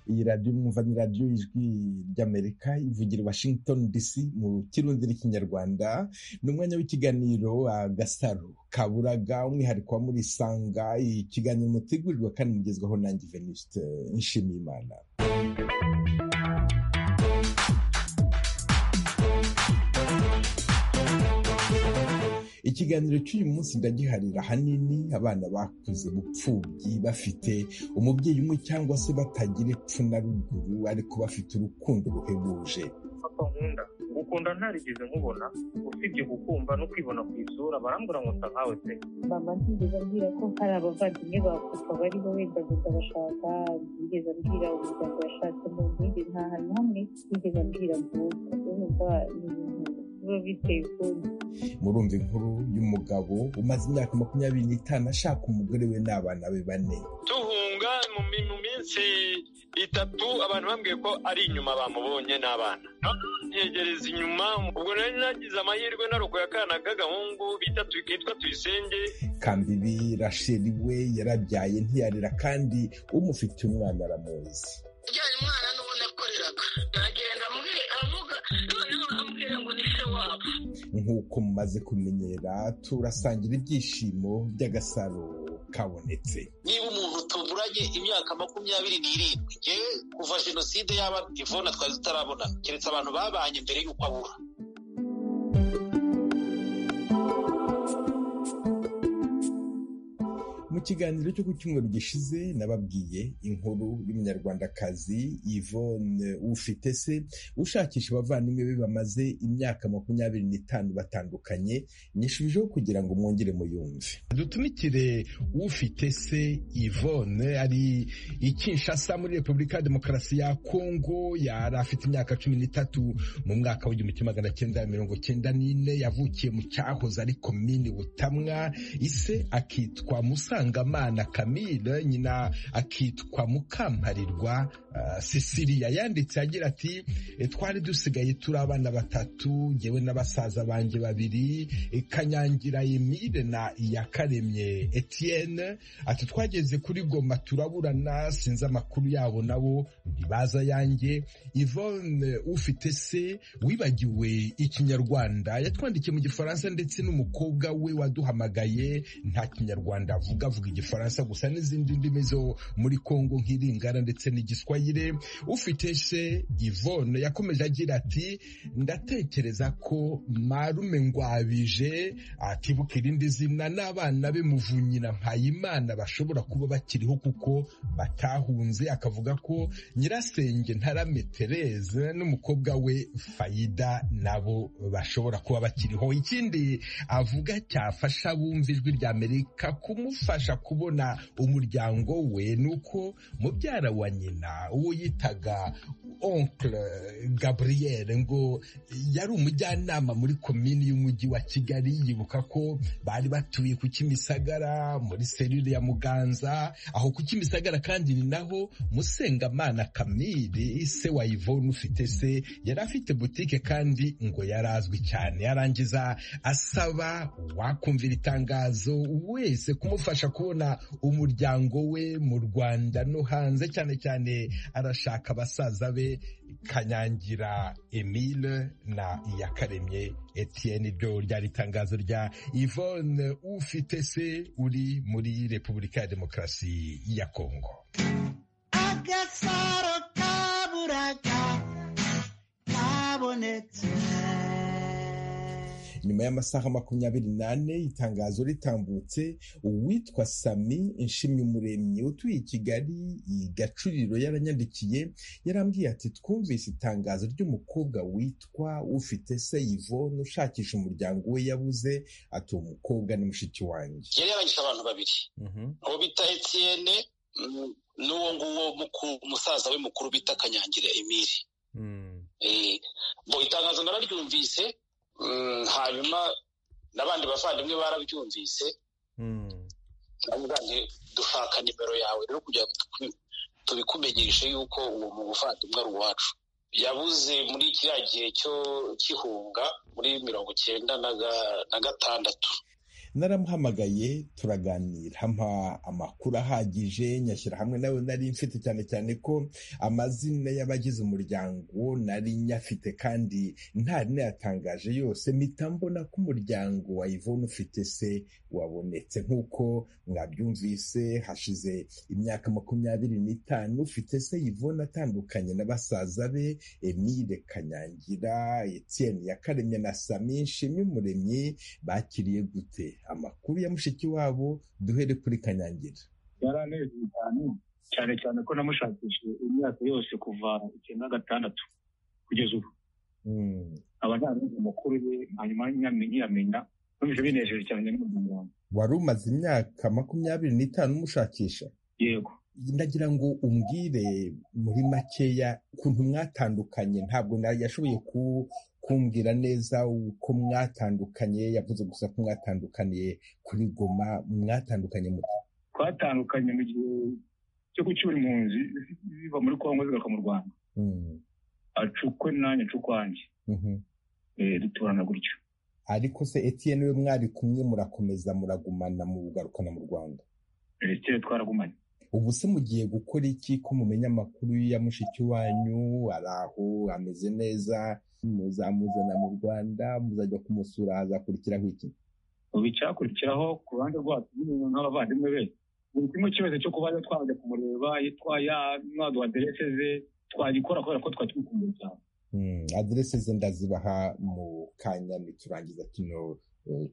iradiyo mwumva ni radiyo ijwi ry'amerika ivugira i washington dc mu kirundi n'ikinyarwanda ni umwanya w'ikiganiro agasaro kaburaga umwihariko wa muri sanga ikiganiro mutegurirwa kandi mugezwaho nanjye venuste nshimiye imana ikiganiro cy'uyu munsi ndagiharira ahanini abana bakuze bupfubyi bafite umubyeyi umwe cyangwa se batagira epfo na ruguru ariko bafite urukundo ruhebuje papa nkunda gukunda ntarigeze nkubona usibye gukumva no kwibona ku isura barambura ngo nsa nkawe pe mama ntigeze ambwira ko hari abavandimwe ba papa bariho wenda ndabashaka ntigeze ambwira umuryango yashatsemo ntigeze nta hantu hamwe ntigeze ambwira mvuka urumva ni ibintu biba biteye ubwoba murumva inkuru y'umugabo umaze imyaka makumyabiri n'itanu ashaka umugore we n'abana be bane duhunga mu mi- mu minsi itatu abantu bambwiye ko ari inyuma bamubonye n'abana ntegereza inyuma ubwo nari nagize amahirwe narokoye akana k'agahungu bita tu- kitwa tuyisenge kambibi rasheli we yarabyaye ntiyarera kandi umufitiye umwana aramuzi ujyana umwana n'uwo nakoreraga aragenda ambwira avuga noneho ambwira ngo ni se wabo nk'uko mumaze kumenyera turasangira ibyishimo by'agasaro kabonetse niba umuntu tuburanye imyaka makumyabiri n'irindwi yewe kuva jenoside yaba ivona twari tutarabona keretse abantu babanye mbere y'uko abura mu kiganiro cyo ku cyumweru gishize nababwiye inkuru y'umunyarwandakazi yvonne ufite se ushakisha abavandimwe be bamaze imyaka makumyabiri n'itanu batandukanye nyishubijeho kugira ngo mwongere muyumve dutumikire ufite se Yvonne ari i Kinshasa muri Repubulika ya Demokarasi ya Kongo yari afite imyaka cumi n'itatu mu mwaka w'igihumbi kimwe magana cyenda mirongo cyenda n'ine yavukiye mu cyahoze ari komini Butamwa ise akitwa Musangamana Camille nyina akitwa Mukamparirwa uh, Cecilia yanditse agira ati "E, twari dusigaye turi abana batatu ngewe na basaza banjye babiri e, Kanyangira Emile na Iyakaremye Etienne ati twageze kuri Goma turaburana sinzi amakuru yabo nabo ntibaza yanjye Yvonne ufite se wibagiwe ikinyarwanda yatwandikiye mu gifaransa ndetse n'umukobwa we waduhamagaye nta kinyarwanda avuga avuga igifaransa gusa n'izindi ndimi zo muri Kongo nk'iringara ndetse n'igiswahili ufite se Yvonne yakomeje agira ati ndatekereza ko marume ngwabije atibuka irindi zina n'abana be muvunyi na mpayimana bashobora kuba bakiriho kuko batahunze akavuga ko nyirasenge ntarame Therese n'umukobwa we fayida nabo bashobora kuba bakiriho ikindi avuga cyafasha abumva ijwi rya amerika kumufasha kubona umuryango we ni uko mubyara wa nyina uwo yitaga oncle gabriel ngo yari umujyanama muri komini y'umujyi wa kigali yibuka ko bari batuye ku kimisagara muri serire ya muganza aho ku kimisagara kandi ni naho musengamana kamiri se wa ivone ufite se yari afite butike kandi ngo yari azwi cyane yarangiza asaba wakumvira itangazo wese kumufasha kubona umuryango we mu rwanda no hanze cyane cyane arashaka abasaza be kanyangira emile na iyakaremye etienne ryo ryari itangazo rya ivone ufite se uri muri repubulika ya demokarasi ya kongo agasaro kaburaga kabonetse nyuma y'amasaha makumyabiri n'ane itangazo ritambutse uwitwa sami nshimyumuremyi utuye i kigali i gacuriro yaranyandikiye yarambwiye ati twumvise itangazo ry'umukobwa witwa ufite se yvonne ushakisha umuryango we yabuze ati uwo mukobwa ni mushiki wanjye yari yarangije abantu babiri uwo bita etienne mm, n'uwo nguwo muku- musaza we mukuru bita kanyangira emile Eh, bo itangazo nararyumvise mm, hanyuma n'abandi bavandimwe barabyumvise ndavuga nti dushaka nimero yawe rero kugira ngo tuku- tubikumenyeshe yuko uwo muvandimwe ari uwacu yabuze muri kiriya gihe cyo kihunga muri mirongo icyenda na ga- na gatandatu naramuhamagaye turaganira ampa amakuru ahagije nyashyira hamwe nawe nari mfite cyane cyane ko amazina y'abagize umuryango nari nyafite kandi ntari nayatangaje yose mpita mbona ko umuryango wa Yvonne ufite se wabonetse nk'uko mwabyumvise hashize imyaka makumyabiri n'itanu ufite se Yvonne atandukanye na basaza be Emile Kanyangira Etienne Yakaremye na Sami Nshimyumuremyi bakiriye gute amakuru ya mushiki wabo duhere kuri Kanyangira yaranejejwe cyane cyane cyane ko namushakishije imyaka yose kuva icyenda gatandatu kugeza ubu aba ntarenze amakuru ye hanyuma nkiyamenya numvise binejeje cyane n'umuryango wanjye wari umaze imyaka makumyabiri n'itanu umushakisha yego ndagira ngo umbwire muri makeya ukuntu mwatandukanye ntabwo yashoboye kumbwira neza uko mwatandukanye yavuze gusa ko mwatandukaniye kuri goma mwatandukanye muto twatandukanye mu gihe cyo gucyura impunzi ziva muri kongo zigaka mu rwanda acukwe nanjye acukwanjye duturana gutyo ariko se etiyeni we mwari kumwe murakomeza muragumana mugarukana mu rwanda etiyeni twaragumanye ubu se mugiye gukora iki ko mumenya amakuru ya mushiki wanyu ari aho ameze neza muzamuzana mu rwanda muzajya kumusura hazakurikiraho iki ubu icyakurikiraho ku ruhande rwacu nk'abavandimwe be buri kimwe cyose cyo kuba twajya kumureba twaduha aderese ze twagikora kubera ko twari tumukumbuye cyane aderese ze ndazibaha mu kanya niturangiza kino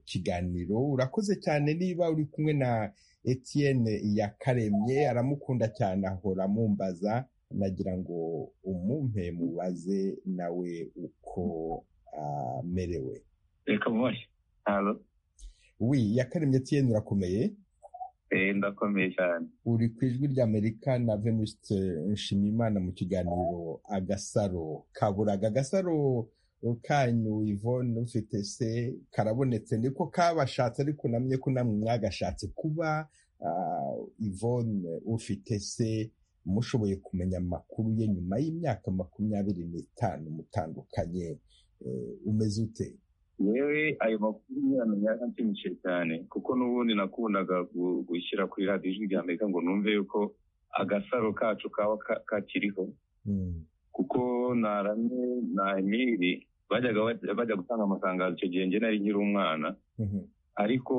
kiganiro urakoze cyane niba uri kumwe na Etienne yakaremye aramukunda cyane ahora amumbaza nagira ngo umumpe mubaze nawe uko amerewe reka mubashye wi yakaremye Etienne urakomeye eh ndakomeye cyane uri ku ijwi ry'amerika na venuste nshimimana mu kiganiro agasaro kaburaga agasaro kanyu ivone ufite se karabonetse niko kabashatse ariko namye ko namwe mwagashatse kuba ivone ufite se mushoboye kumenya amakuru ye nyuma y'imyaka makumyabiri n'itanu mutandukanye umeze ute yewe ayo makuru nyamenya nshimishije cyane kuko n'ubundi nakundaga gushyira kuri radiyo ijwi rya amerika ngo numve yuko agasaro kacu kaba kakiriho kuko narame na emiri bajya gutanga amatangazo icyo gihe nari nkiri umwana ariko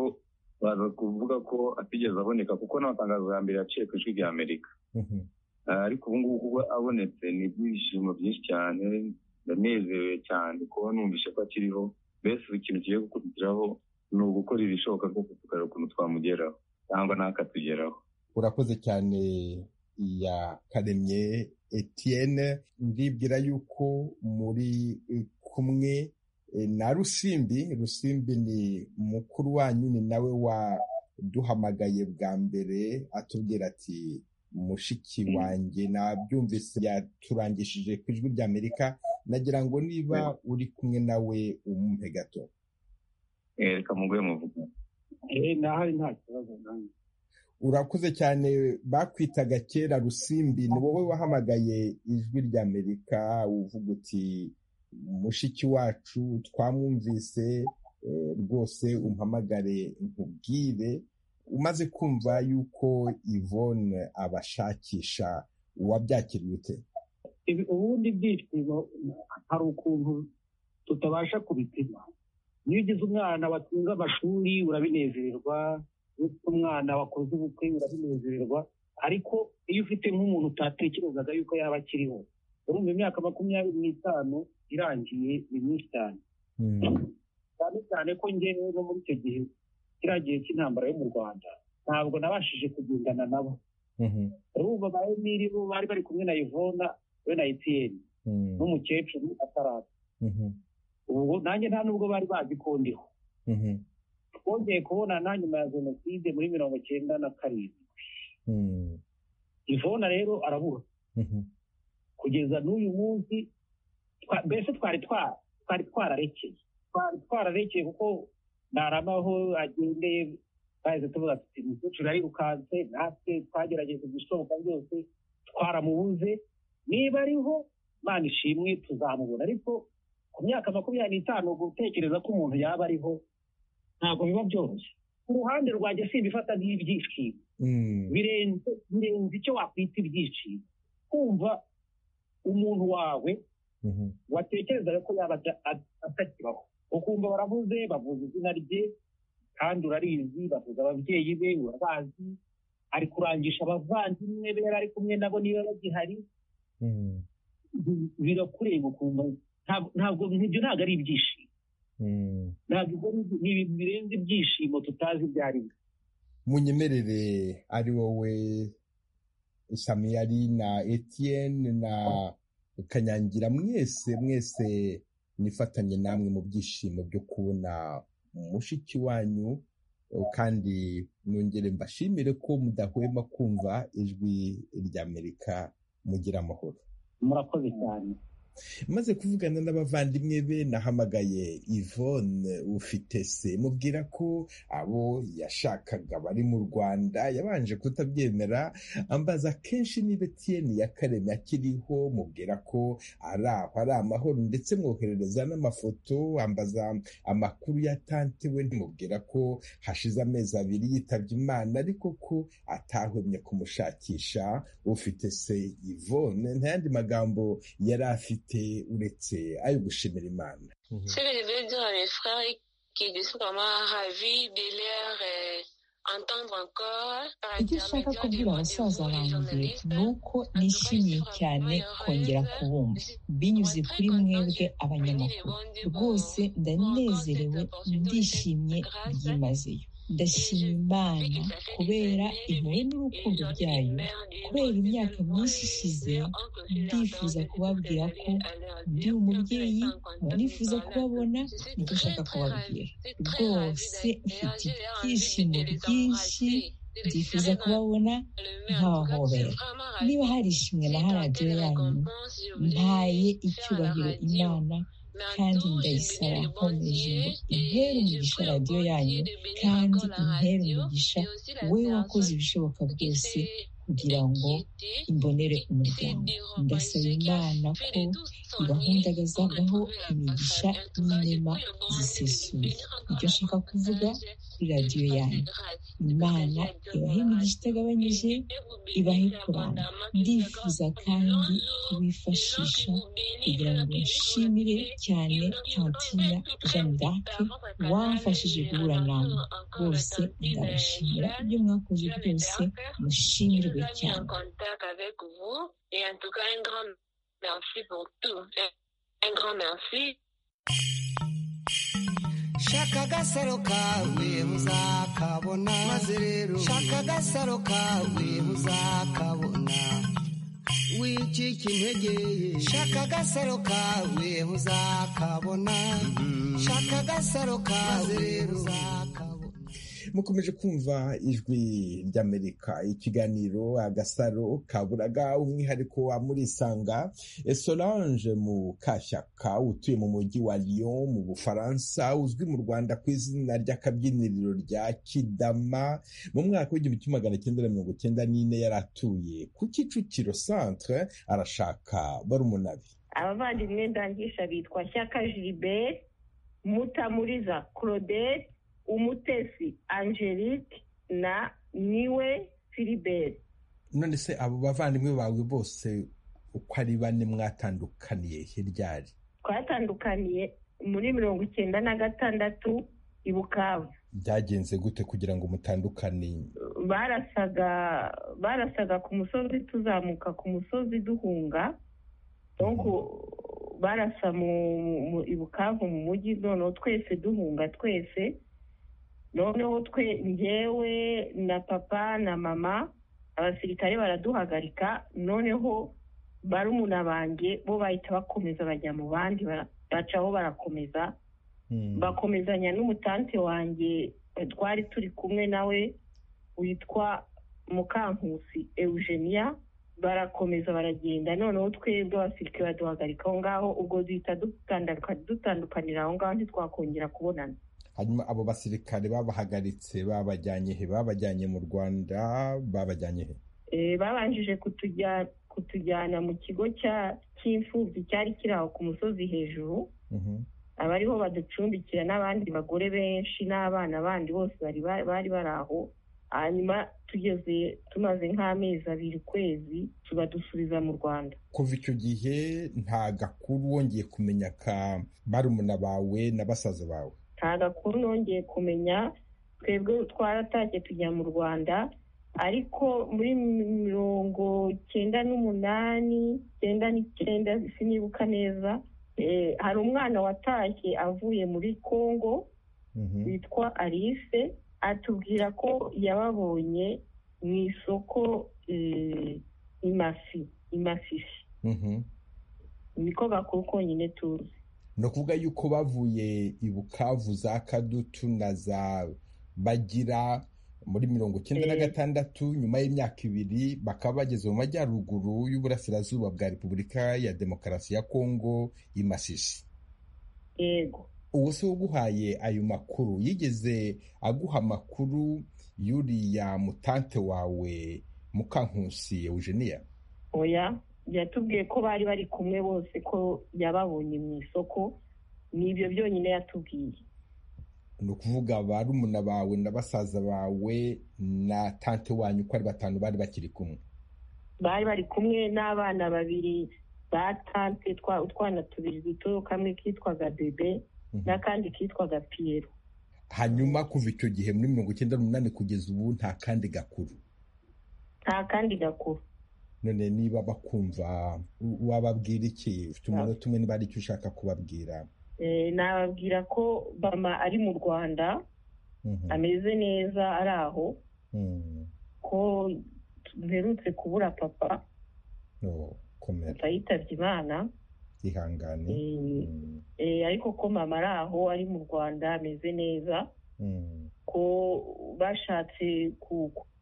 baza kuvuga ko atigeze aboneka kuko n'amatangazo ya mbere yaciye ku ijwi rya amerika ariko ubu ngubu kuba abonetse ni ibyishimo byinshi cyane ndanezerewe cyane kuba numvise ko akiriho mbese ikintu kigiye gukurikiraho ni ugukora ibishoboka byose tukareba ukuntu twamugeraho cyangwa ntakatugeraho urakoze cyane ya karemye Etienne ndibwira yuko muri kumwe na rusimbi rusimbi ni mukuru wanyu ni nawe waduhamagaye bwa mbere atubwira ati mushiki wanjye nabyumvise yaturangishije ku ijwi rya amerika nagira ngo niba uri kumwe nawe umumpe gato reka muguhe muvuga ntahari nta kibazo nanjye urakuze cyane bakwitaga kera rusimbi ni wowe wahamagaye ijwi rya amerika uvuga uti mushiki wacu twamwumvise rwose umpamagare nkubwire umaze kumva yuko ivone abashakisha wabyakiriye ute ubundi ibyishimo hari ukuntu tutabasha kubipima iyo ugize umwana watunze amashuri urabinezererwa iyo ufite umwana wakoze ubukwe urabinezererwa ariko iyo ufite nk'umuntu utatekerezaga yuko yaba akiriho urumva imyaka makumyabiri n'itanu irangiye ni myinshi cyane cyane cyane ko ngewe no muri icyo gihe kiriya gihe cy'intambara yo mu rwanda ntabwo nabashije kugendana nabo urumva ba emiri bo bari bari kumwe na ivona we na etiyeni n'umukecuru ataraza ubu nanjye nta nubwo bari bazi ko ndiho twongeye kubonana nyuma ya jenoside muri mirongo icyenda na karindwi ivona rero arabura kugeza n'uyu munsi mbese twari twari twararekeye twari twararekeye kuko ntaramaho agendeye twahise tuvuga ati umukecuru arirukanse natwe twagerageje gusohoka byose twaramubuze niba ariho imana ishimwe tuzamubona ariko ku myaka makumyabiri n'itanu gutekereza ko umuntu yaba ariho ntabwo biba byoroshye ruhande rwanjye simbifata nk'ibyishimo birenze birenze icyo wakwita ibyishimo kumva umuntu wawe watekerezaga ko yaba atakibaho ukumva baravuze bavuze izina rye kandi urarizi bavuze ababyeyi be urabazi ari kurangisha abavandimwe be yari ari kumwe nabo niba bagihari birakureba ukumva ntabwo ibyo ntabwo ari ibyishimo ntabwo ni ibintu birenze ibyishimo tutazi ibyo ari byo munyemerere ari wowe samiyari na etiyeni na kanyangira mwese mwese nifatanye namwe mu byishimo byo kubona mushiki wanyu kandi nongere mbashimire ko mudahwema kumva ijwi ry'amerika mugira amahoro murakoze cyane maze kuvugana n'abavandimwe be nahamagaye Yvonne ufite se mubwira ko abo yashakaga bari mu rwanda yabanje kutabyemera ambaza kenshi niba etiyeni ya kareme akiriho mubwira ko ari aho ari amahoro ndetse mwoherereza n'amafoto ambaza amakuru ya tante we mubwira ko hashize amezi abiri yitabye imana ariko ko atahwemye kumushakisha ufite se Yvonne nta yandi magambo yari afite uretse ayo gushimira imana c'est le veux dire les frères qui découvrent ma vie de leur entendre encore ibyo nshaka kubwira abasaza banjye ni uko nishimiye cyane kongera kubumva binyuze kuri mwebwe abanyamakuru rwose ndanezerewe ndishimye byimazeyo ndashima imana kubera impuhwe n'urukundo byayo kubera imyaka myinshi ishize ndifuza kubabwira ko ndi umubyeyi nifuza kubabona nicyo nshaka kubabwira rwose mfite ibyishimo byinshi ndifuza kubabona nkabahobera niba hari ishimwe na radiyo yanyu ntaye icyubahiro imana kandi ndayisaba nkomeje intera umugisha radiyo yanyu kandi intera umugisha we wakoze ibishoboka byose kugira ngo imbonere umuryango ndasaba imana ko ibahundagazagaho imigisha n'inema zisesuye ibyo nshaka kuvuga kuri radiyo yanyu imana ibahe imigisha itagabanyije ibahe kuramba ndifuza kandi kubifashisha kugira ngo nshimire cyane tantina jeanne d'arc wamfashije guhura nawe bose ndabashimira ibyo mwakoze byose mushimirwe cyane merci pour tout. Un grand merci. shaka agasaro kawe uzakabona maze rero shaka agasaro kawe uzakabona wicika intege shaka agasaro kawe uzakabona shaka agasaro kawe uzakabona mukomeje kumva ijwi ry'amerika ikiganiro agasaro kaburaga umwihariko wa murisanga solange mu kashyaka utuye mu mujyi wa lyon mu bufaransa uzwi mu rwanda ku izina ry'akabyiniriro rya kidama mu mwaka w'igihumbi kimwe magana cyenda na mirongo cyenda n'ine yari atuye ku kicukiro centre arashaka barumunari abavandimwe ndangisha bitwa shyaka jilibert mutamuriza claudette umutesi angelique na niwe filiberi none se abo bavandimwe bawe bose uko ari bane mwatandukaniye hiryari twatandukaniye muri mirongo icyenda na gatandatu ibukavu byagenze gute kugira ngo mutandukane barasaga barasaga ku musozi tuzamuka ku musozi duhunga barasa mu ibukavu mu mujyi noneho twese duhunga twese noneho twe ngewe na papa na mama abasirikare baraduhagarika noneho barumuna banjye bo bahita bakomeza bajya mu bandi bacaho barakomeza bakomezanya n'umutante wanjye twari turi kumwe nawe witwa mukankusi eugenia barakomeza baragenda noneho twebwe abasirikare baduhagarika aho ngaho ubwo duhita dutandukanira aho ngaho ntitwakongera kubonana hanyuma abo basirikare babahagaritse babajyanye he babajyanye mu rwanda babajyanye he babanjije kutujyana mu kigo cy'imfubyi cyari kiri aho ku musozi hejuru abariho baducumbikira n'abandi bagore benshi n'abana bandi bose bari bari aho hanyuma tugeze tumaze nk'amezi abiri ukwezi tubadusubiza mu rwanda kuva icyo gihe nta gakuru wongeye kumenya ka barumuna bawe na basaza bawe nta gakuru nongeye kumenya twebwe twaratashye tujya mu rwanda ariko muri mirongo cyenda n'umunani cyenda n'icyenda sinibuka neza hari umwana watashye avuye muri congo witwa alice atubwira ko yababonye mu isoko imafi imafisi niko bakuru konyine tuzi ni ukuvuga yuko bavuye i bukavu za kadutu na za bagira muri mirongo icyenda na gatandatu nyuma y'imyaka ibiri bakaba bageze mu majyaruguru y'uburasirazuba bwa repubulika ya demokarasi ya kongo imasisi yego uwo se uguhaye ayo makuru yigeze aguha amakuru y'uriya mutante wawe mukankusi eugenia oya yatubwiye ko bari bari kumwe bose ko yababonye mu isoko ni ibyo byonyine yatubwiye ni ukuvuga barumuna bawe na basaza bawe na tante wanyu uko ari batanu bari bakiri kumwe bari bari kumwe n'abana babiri ba tante utwana tubiri duto kamwe kitwaga bebe n'akandi kitwaga piyero hanyuma kuva icyo gihe muri mirongo icyenda n'umunani kugeza ubu nta kandi gakuru nta kandi gakuru none niba bakumva wababwira iki ufite umunota umwe niba hari icyo ushaka kubabwira nababwira ko bama ari mu rwanda ameze neza ari aho ko mperutse kubura papa yitabye imana ihangane ariko ko mama ari aho ari mu rwanda ameze neza ko bashatse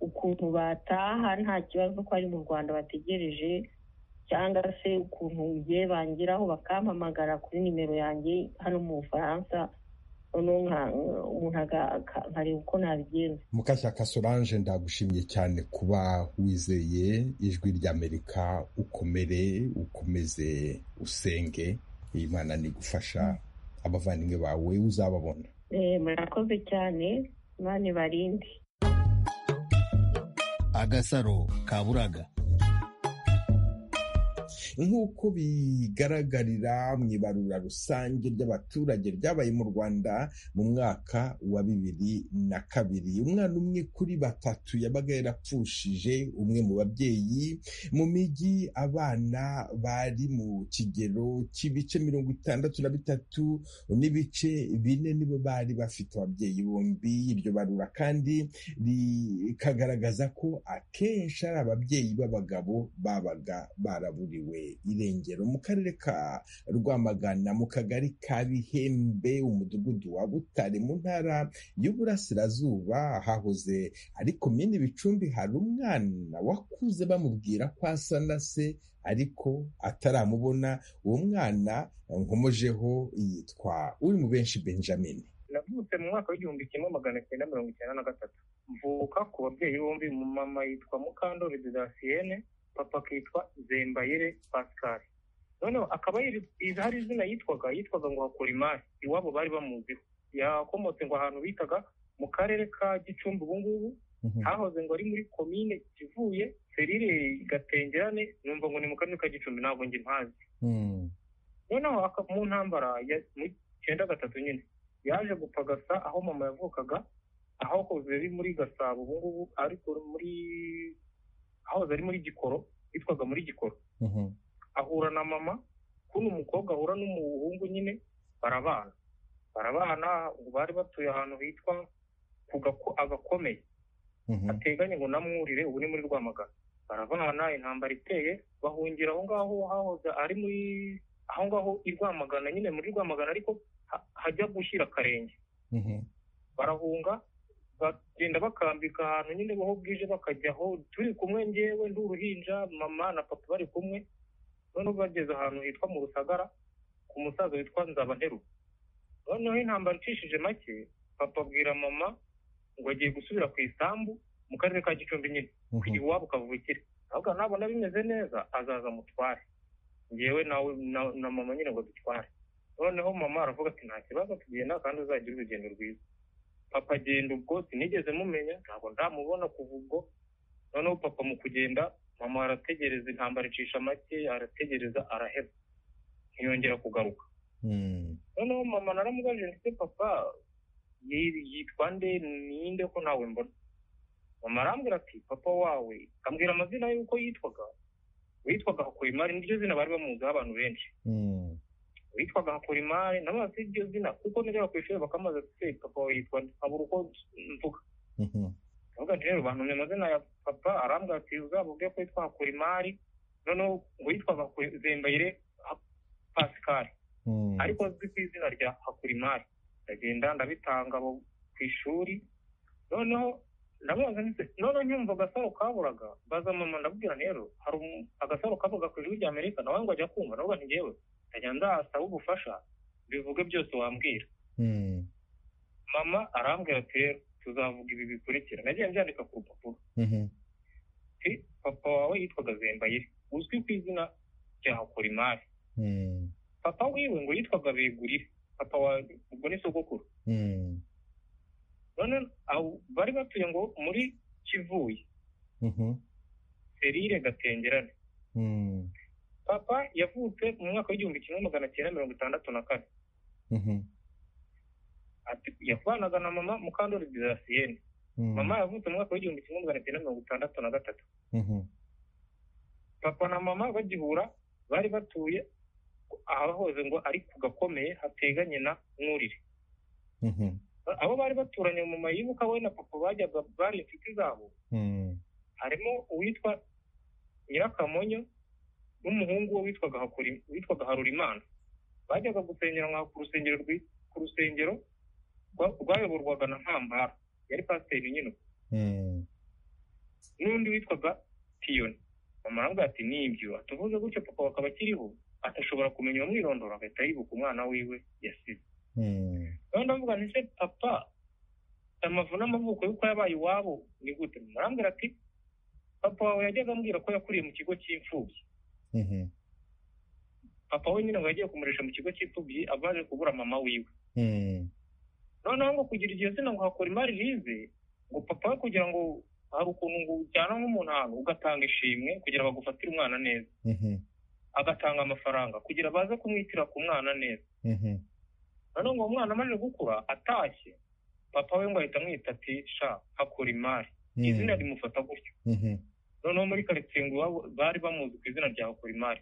ukuntu bataha nta kibazo ko ari mu rwanda bategereje cyangwa se ukuntu ngiye bangeraho bakampamagara kuri nimero yanjye hano mu bufaransa umuntu nkareba uko nabigenza mukashyaka solange ndagushimiye cyane kuba wizeye ijwi ry'amerika ukomere ukomeze usenge iyi mana ni gufasha abavandimwe bawe uzababona murakoze cyane imana ibarinde agasaro kaburaga nk'uko bigaragarira mu ibarura rusange ry'abaturage ryabaye mu rwanda mu mwaka wa bibiri na kabiri umwana umwe kuri batatu yabaga yarapfushije umwe mu babyeyi mu mijyi abana bari mu kigero cy'ibice mirongo itandatu na bitatu n'ibice bine nibo bari bafite ababyeyi bombi iryo barura kandi rikagaragaza ko akenshi ari ababyeyi b'abagabo babaga baraburiwe irengero mu karere ka rwamagana mu kagari ka bihembe umudugudu wa butare mu ntara y'uburasirazuba hahoze ariko mini bicumbi hari umwana wakuze bamubwira ko asa na se ariko ataramubona uwo mwana nkomojeho yitwa uri mu benshi benjamin navutse mu mwaka w'igihumbi kimwe magana cyenda mirongo icyenda na gatatu mvuka ku babyeyi bombi mu mama yitwa mukandori dedasiyene papa akitwa zembayire pascal noneho akaba hari izina yitwaga yitwaga ngo hakorimari iwabo bari bamuziho yakomotse ngo ahantu bitaga mu karere ka gicumbi ubu ngubu hahoze ngo ari muri komine kivuye serire gatengerane numva ngo ni mu karere ka gicumbi ntabwo njye mpazi noneho mu ntambara mu cyenda gatatu nyine yaje gupagasa aho mama yavukaga ahahoze ari muri gasabo ubu ngubu ariko muri ahoze ari muri gikoro yitwaga muri gikoro ahura na mama kuno umukobwa ahura n'umuhungu nyine barabana barabana bari batuye ahantu hitwa agakomeye ateganye ngo namwurire ubu ni muri rwamagana barabana intambara iteye bahungira aho ngaho hahoze ari muri aho ngaho i rwamagana nyine muri rwamagana ariko hajya gushyira akarenge barahunga bagenda bakambika ahantu nyine baho bwije bakajyaho turi kumwe ngewe ndi uruhinja mama na papa bari kumwe noneho bageze ahantu hitwa mu rusagara ku musaza witwa nzabanterura noneho intambara icishije make papa abwira mama ngo agiye gusubira ku isambu mu karere ka gicumbi nyine kugira iwabo kavukire ahubwo nabona bimeze neza azaza mutware ngewe na mama nyine ngo dutware noneho mama aravuga ati nta kibazo tugenda kandi uzagira urugendo rwiza papa agenda ubwo sinigeze mumenya ntabwo ndamubona kuva ubwo noneho papa mu kugenda mama arategereza intambara icisha make arategereza araheba ntiyongera kugaruka noneho mama naramubajije ndetse papa yitwa nde ninde ko ntawe mbona mama arambwira ati papa wawe ambwira amazina y'uko yitwaga witwaga hakurimari niryo zina bari bamuziho abantu benshi witwaga hakurimari nabo bafite iryo zina kuko niryo ku ishuri bakamaze ati papa wawe yitwa nkabura uko mvuga ndavuga nti rero bantumye amazina ya papa arambwira ati uzavuge ko yitwa hakurimari noneho witwaga zembayire pascal ariko azwi ku izina rya hakurimari ndagenda ndabitanga ku ishuri noneho ndamubaza ndetse noneho nyumva agasaro kaburaga baza mama ndabwira rero hari agasaro kavuga ku ijwi rya amerika nawe ngo ajya kumva navuga nti ngewe ndajya ndasaba ubufasha bivuge byose wambwira mama arambwira ati rero tuzavuga ibi bikurikira nagiye mbyandika ku rupapuro papa wawe yitwaga zembayire uzwi ku izina rya hakurimari papa wiwe ngo yitwaga begurire papa wawe ubwo ni sogokuru none bari batuye ngo muri kivuye serire gatengerane papa yavutse mu mwaka w'igihumbi kimwe magana cyenda mirongo itandatu na kane yavanaga na mama mukandori dizasiyene mama yavutse mu mwaka w'igihumbi kimwe magana cyenda mirongo itandatu na gatatu papa na mama bagihura bari batuye ahahoze ngo ari ku gakomeye hateganye na mwurire abo bari baturanye mu mayibuka we na papa bajyaga bari inshuti zabo harimo uwitwa nyirakamonyo n'umuhungu we witwaga harurimana bajyaga gusengera ku rusengero ku rusengero rwayoborwaga na ntambara yari pasiteri nyine n'undi witwaga piyoni mama ati nibyo atuvuze gutyo papa bakaba akiriho atashobora kumenya uwamwirondora agahita yibuka umwana wiwe yasize rero ndavuga nti se papa amavu n'amavuko y'uko yabaye iwabo ni gute murambwira ati papa wawe yajyaga ambwira ko yakuriye mu kigo cy'imfubyi papa we nyine ngo yagiye kumurisha mu kigo cy'imfubyi avaje kubura mama wiwe noneho ngo kugira iryo zina ngo hakora imari rize ngo papa we kugira ngo hari ukuntu ngo ujyana nk'umuntu ahantu ugatanga ishimwe kugira bagufatire umwana neza agatanga amafaranga kugira baze kumwitira ku mwana neza noneho ngo umwana amaze gukura atashye papa we ngo ahita amwita ati sha hakora imari izina rimufata gutyo noneho muri karitsiye ngo bari bamuzi ku izina rya hakora imari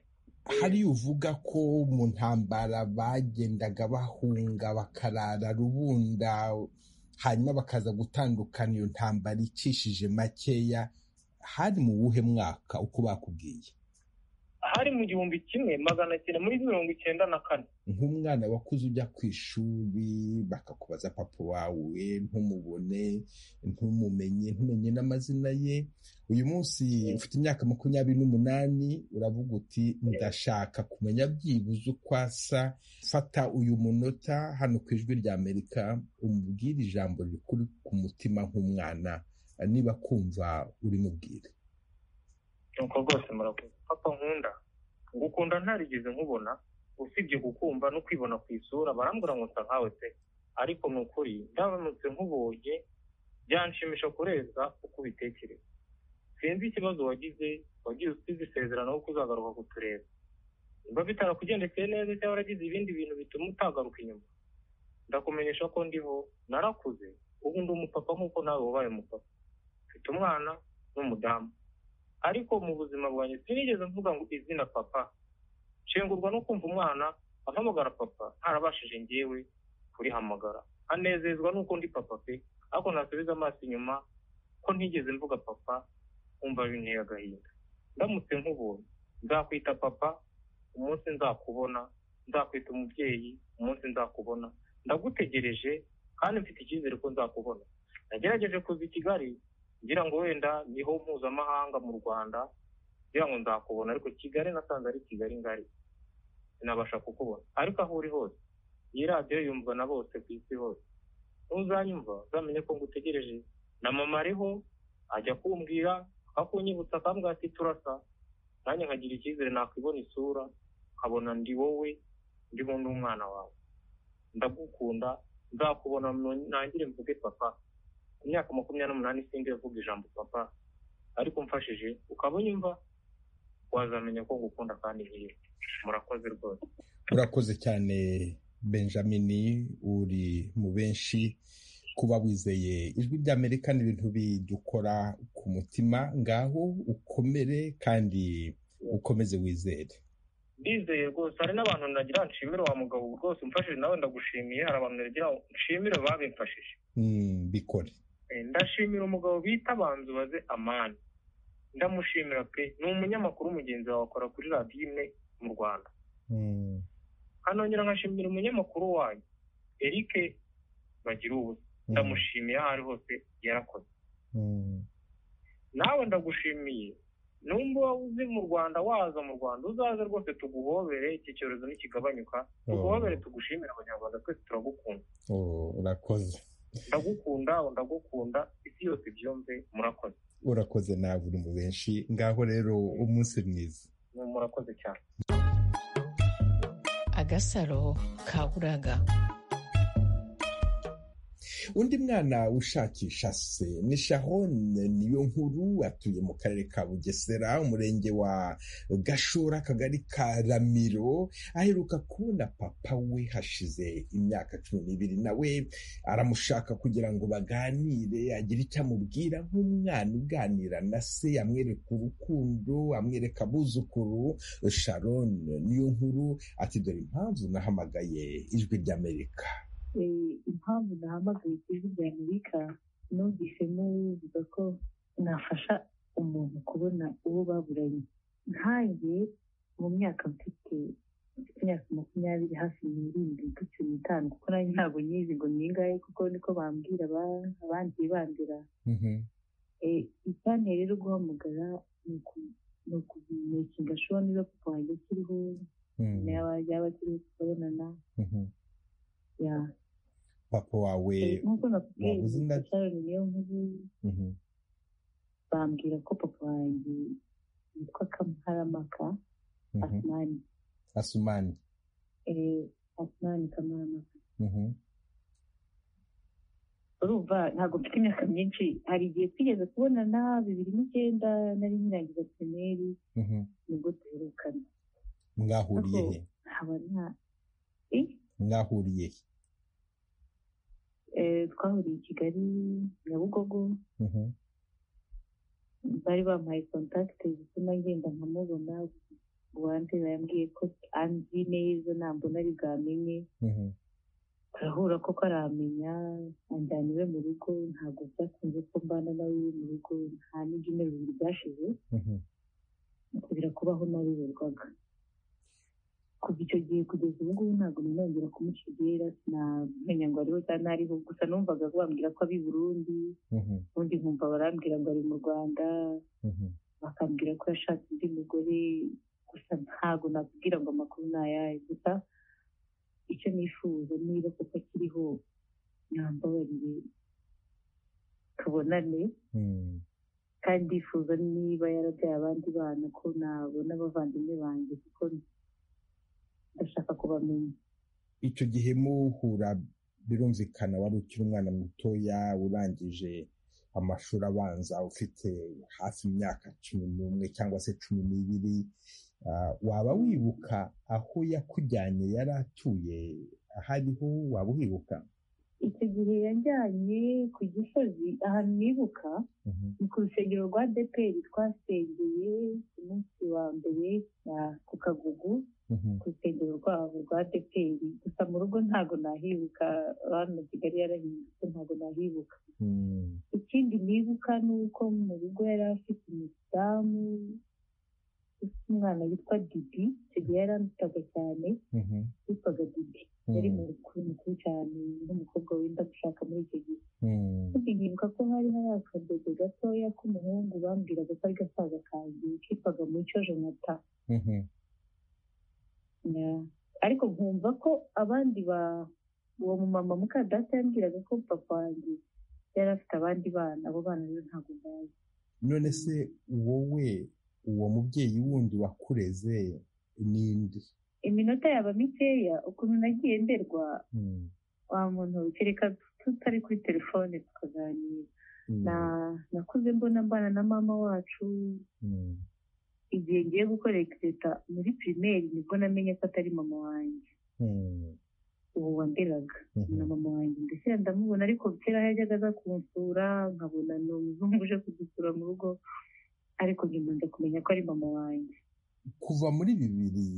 hari uvuga ko mu ntambara bagendaga bahunga bakarara rubunda hanyuma bakaza gutandukana iyo ntambara icishije makeya hari mu wuhe mwaka uko bakubwiye hari mu gihumbi kimwe magana cyenda muri mirongo icyenda na kane nk'umwana wakuze ujya ku ishuri bakakubaza papa wawe ntumubone ntumumenye ntumenye n'amazina ye uyu munsi ufite imyaka makumyabiri n'umunani uravuga uti ndashaka kumenya byibuze uko asa fata uyu munota hano ku ijwi rya amerika umubwire ijambo rikuri ku mutima nk'umwana niba kumva urimubwire nuko rwose murakoze papa nkunda ngukunda ntarigeze nkubona usibye kukumva no kwibona ku isura barambwira ngo nsa nkawe pe ariko ni ukuri ndabonetse nkubonye byanshimisha kurenza uko ubitekereza sinzi ikibazo wagize wagize usize isezerano ko uzagaruka kutureba niba bitarakugendekeye neza cyangwa waragize ibindi bintu bituma utagaruka inyuma ndakumenyesha ko ndiho narakuze ubu ndi umupapa nk'uko nawe wabaye umupapa mfite umwana n'umudamu ariko mu buzima bwanjye sinigeze mvuga ngo izina papa nshengurwa no kumva umwana ahamagara papa ntarabashije ngewe kurihamagara anezezwa nuko ndi papa pe ariko ntasubiza amaso inyuma ko ntigeze mvuga papa nkumva binteye agahinda ndamutse nk'ubuntu nzakwita papa umunsi nzakubona nzakwita umubyeyi umunsi nzakubona ndagutegereje kandi mfite icyizere ko nzakubona nagerageje kuza i kigali ngira ngo wenda niho mpuzamahanga mu rwanda ngira ngo nzakubona ariko kigali nasanze ari kigali ngari sinabasha kukubona ariko aho uri hose iyi radiyo yumva na bose ku isi hose n'uzanyumva uzamenye ko ngutegereje na mama ariho ajya kumbwira akakunyibutsa akambwira ati turasa nanjye nkagira icyizere nakwibona isura nkabona ndi wowe ndimo n'umwana wawe ndagukunda nzakubona nangire mvuge papa ku myaka makumyabiri n'umunani sinzi avuga ijambo papa ariko umfashije ukaba unyumva wazamenya ko ngukunda kandi ngiye murakoze rwose urakoze cyane benjamin uri mu benshi kuba wizeye ijwi ry'amerika ni ibintu bidukora ku mutima ngaho ukomere kandi ukomeze wizere ndizeye rwose hari n'abantu nagira nshimire wa mugabo rwose umfashije nawe ndagushimiye hari abantu nagira nshimire babimfashije bikore ndashimira umugabo bita banzubaze amani ndamushimira pe ni umunyamakuru mugenzi wawe akora kuri radiyo imwe mu rwanda nkanongera nkashimira umunyamakuru wanyu eric bagira ubusa ndamushimiye aho ari hose yarakoze nawe ndagushimiye numba waba uzi mu rwanda waza mu rwanda uzaze rwose tuguhobere iki cyorezo ntikigabanyuka tuguhobere tugushimire abanyarwanda twese turagukunda urakoze ndagukunda ndagukunda isi yose byumve murakoze urakoze nawe uri mu benshi ngaho rero umunsi mwiza murakoze cyane agasaro kaburaga undi mwana ushakisha se ni sharon niyo nkuru atuye mu karere ka bugesera umurenge wa gashora akagari ka ramiro aheruka kubona papa we hashize imyaka cumi n'ibiri nawe aramushaka kugira ngo baganire agire icyo amubwira nk'umwana uganira na se amwereka urukundo amwereka abuzukuru sharon niyo nkuru ati dore impamvu nahamagaye ijwi ry'amerika impamvu nahamagaye ku ijwi rya amerika numvisemo bivuga ko nafasha umuntu kubona uwo baburanye nkange mu myaka mfite imyaka makumyabiri hafi n'irindwi ku cumi n'itanu kuko nanjye ntabwo nyizi ngo ningaye kuko niko bambwira abandi bandira icyanteye rero guhamagara ni ukumekinga ashobora niba papa wanjye akiriho yaba akiriho tukabonana papa wawe nk'uko nakubwiye isaroni niyo nkuru bambwira ko papa wanjye yitwa kamaramaka asumani asumani asumani kamaramaka urumva ntabwo mfite imyaka myinshi hari igihe twigeze kubonana bibiri n'icyenda nari nkirangiza pirimeri nibwo duherukana mwahuriye he mwahuriye he twahuriye i kigali nyabugogo bari bampaye kontakite zituma ngenda nkamubona uwanterera yambwiye ko anzi neza ntabwo nari bwamenye turahura koko aramenya anjyana iwe mu rugo ntabwo byakunze ko mbana nawe iwe mu rugo nta n'ibyumweru bibiri byashize ntabwo kubaho nabiberwaga kuva icyo gihe kugeza ubu ngubu ntabwo nongera kumucigera sinamenya ngo ariho cyangwa ariho gusa numvaga bambwira ko abi burundi ubundi nkumva barambwira ngo ari mu rwanda bakambwira ko yashatse undi mugore gusa ntabwo nakubwira ngo amakuru ni ayahe gusa icyo nifuza niba kuko akiriho nyambabarire tubonane kandi ndifuza niba yarabyaye abandi bana ko nabona abavandimwe banjye kuko ndashaka kubamenya icyo gihe muhura birumvikana wari ukiri umwana mutoya urangije amashuri abanza ufite hafi imyaka cumi n'umwe cyangwa se cumi n'ibiri waba wibuka aho yakujyanye yari atuye aho ariho waba uhibuka icyo gihe yajyanye ku gisozi ahantu nibuka ni ku rusengero rwa deperi twasengeye ku munsi wa mbere ku kagugu ku rusengero rwabo rwa deperi gusa mu rugo ntabwo nahibuka hano kigali yarahindutse ntabwo nahibuka ikindi nibuka ni uko mu rugo yari afite umudamu ufite umwana witwa didi icyo gihe yarandutaga cyane witwaga didi yari mu rukuru mukuru cyane n'umukobwa wenda gushaka muri icyo gihe kandi nibuka ko hari hari akadodo gatoya k'umuhungu bambwiraga ko ari gasaza kanjye kitwaga mucyo jonata ariko nkumva ko abandi ba uwo mumama mukadata yambwiraga ko papa wanjye yari afite abandi bana abo bana rero ntabwo bazi none se wowe uwo mubyeyi wundi wakureze n'indi iminota yaba mikeya ukuntu nagiye nderwa wa muntu kereka tutari kuri telefone tukaganira nakuze mbona mbana na mama wacu igihe ngiye gukorera leta muri pirimeri nibwo namenye ko atari mama wanjye ubu wanderaga na mama wanjye ndetse ndamubona ariko kera yajyaga aza kunsura nkabona ni umuzungu uje kudusura mu rugo ariko nkimanza kumenya ko ari mama wanjye kuva muri bibiri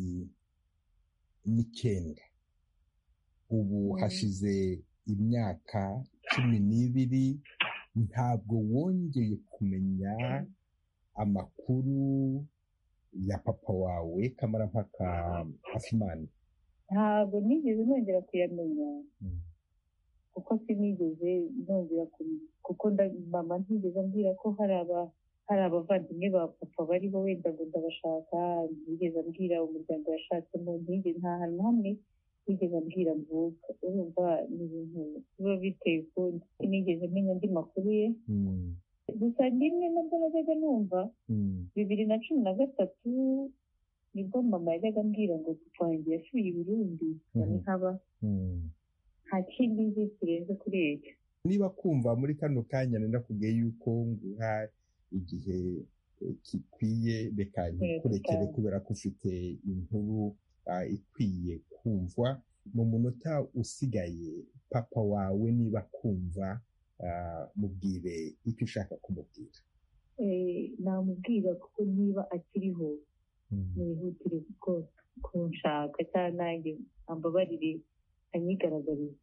n'icyenda ubu hashize imyaka cumi n'ibiri ntabwo wongeye kumenya amakuru ya papa wawe kamarampaka afimani ntabwo nigeze nongera kuyamenya kuko sinigeze nongera kuko mama ntigeze ambwira ko hari aba hari abavandimwe ba papa bariho wenda ngo ndabashaka ntigeze ambwira umuryango yashatsemo ntigeze nta hantu hamwe ntigeze ambwira mvuka urumva ni ibintu biba biteye ukundi sinigeze menya andi makuru ye gusa rimwe nabwo najyaga numva bibiri na cumi na gatatu nibwo mama yajyaga ambwira ngo papa wanjye yasuye i burundi nkaba nta kindi nzi kirenze kuri ibyo niba kumva muri kano kanya ndakubwiye yuko nguha igihe gikwiye reka ntikurekere kubera ko ufite inkuru ikwiye kumvwa mu munota usigaye papa wawe niba kumva mubwire icyo ushaka kumubwira namubwira kuko niba akiriho nihutire kunshaka cyangwa nanjye ambabarire anyigaragariza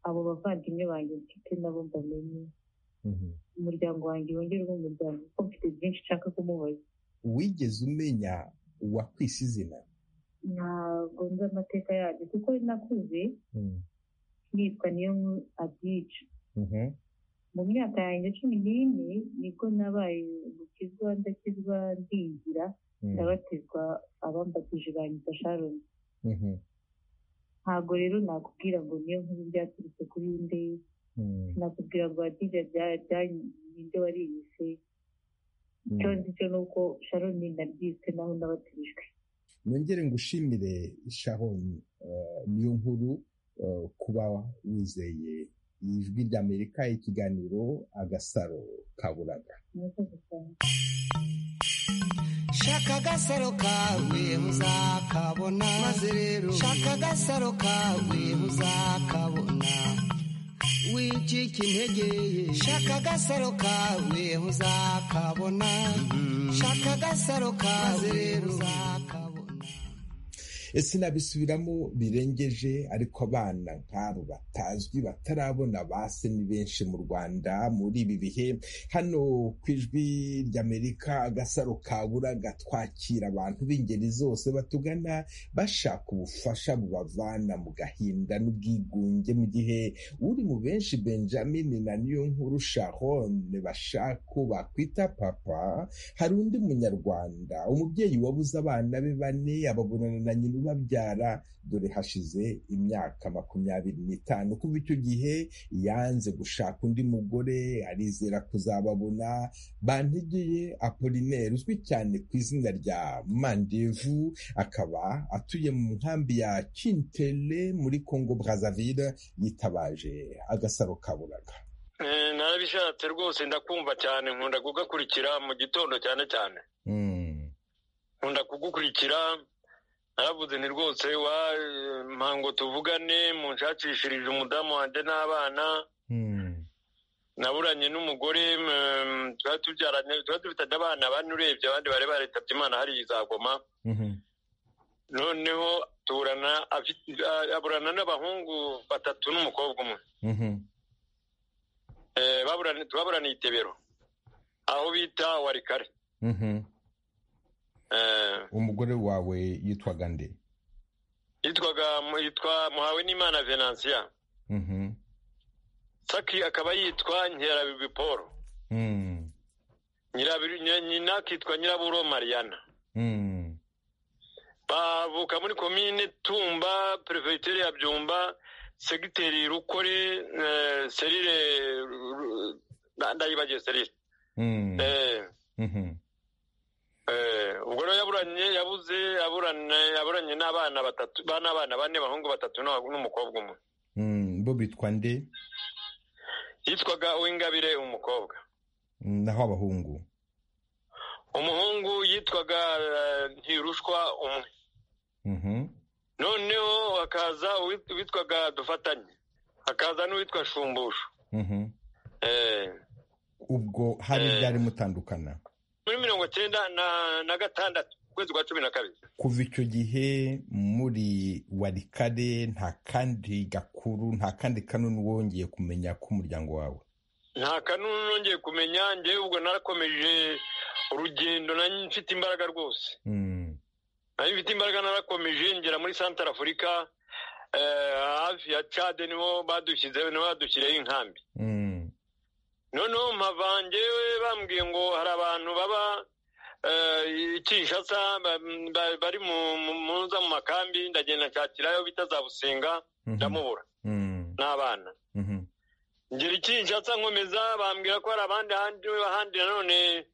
abo bavandimwe banjye mfite nabo mbamenye umuryango wanjye wongere ube umuryango kuko mfite byinshi nshaka kumubaza wigeze umenya uwakwise izina ntabwo nzi amateka yabyo kuko nakuze nitwa niyo abyica mu myaka yanjye cumi n'ine nibwo nabaye umukizwa ndakizwa ndingira ndabatizwa abambatije bangiza sharoni ntabwo rero nakubwira ngo niyo nkuru byaturutse kuri nde nakubwira ngo hadija ninde wariyise icyo nzi cyo ni uko sharoni nabyiswe naho nabatijwe nongere ngushimire sharoni niyo nkuru kuba wizeye ijwi ry'amerika ikiganiro agasaro kaburaga shaka agasaro kawe muzakabona maze rero shaka agasaro kawe muzakabona wicika intege shaka agasaro kawe muzakabona shaka agasaro kawe muzakabona sinabisubiramo birengeje ariko abana nk'abo batazwi batarabona base ni benshi mu rwanda muri ibi bihe hano ku ijwi ry'amerika agasaro kabura gatwakira abantu b'ingeri zose batugana bashaka ubufasha bubavana mu gahinda n'ubwigunge mu gihe uri mu benshi benjamin na niyo nkuru sharon bashaka bakwita papa hari undi munyarwanda umubyeyi wabuze abana be bane ababonana na nyina babyara dore hashize imyaka makumyabiri n'itanu kuva icyo gihe yanze gushaka undi mugore arizera kuzababona bantegeye apolineri uzwi cyane ku izina rya mandevu akaba atuye mu nkambi ya kintele muri congo brazaville yitabaje agasaro kaburaga narabishatse rwose ndakumva cyane nkunda kugakurikira mu gitondo cyane cyane nkunda kugukurikira naravuze ni rwose wa mpango tuvugane munshakishirije umudamu wanjye n'abana naburanye n'umugore tuba tubyaranye tuba dufitanye abana bane urebye abandi bari baretabye imana hari izagoma noneho turana aburana n'abahungu batatu n'umukobwa umwe tubaburaniye itebero aho bita warikare umugore wawe yitwaga nde yitwaga yitwa muhawe n'imana venansiya saki akaba yitwa nkerabibi paul nyina akitwa nyiraburo mariana bavuka muri komine tumba perefegitere ya byumba segiteri rukore serire ndayibagiye serire ubwo rero yaburanye yabuze yaburanye n'abana batatu n'abana bane abahungu batatu n'umukobwa umwe bo bitwa nde yitwaga uw'ingabire umukobwa naho abahungu umuhungu yitwaga ntirushwa umwe noneho hakaza uwitwaga dufatanye hakaza n'uwitwa shumbushu ubwo hari ibyari mutandukana muri mirongo cyenda na gatandatu ukwezi kwa cumi na kabiri kuva icyo gihe muri warikare nta kandi gakuru nta kandi kanunu wongeye kumenya k'umuryango wawe nta kanunu nongeye kumenya ngewe ubwo narakomeje urugendo mfite imbaraga rwose nayo mfite imbaraga narakomeje ngera muri santara afurika hafi ya cade niho badushyizeho niho badushyireho inkambi noneho mpava ngewe bambwiye ngo hari abantu baba kinshasa bari muza mu makambi ndagenda nshakirayo bita za busenga ndamubura n'abana ngera ikinshasa nkomeza bambwira ko hari abandi ahandi nanone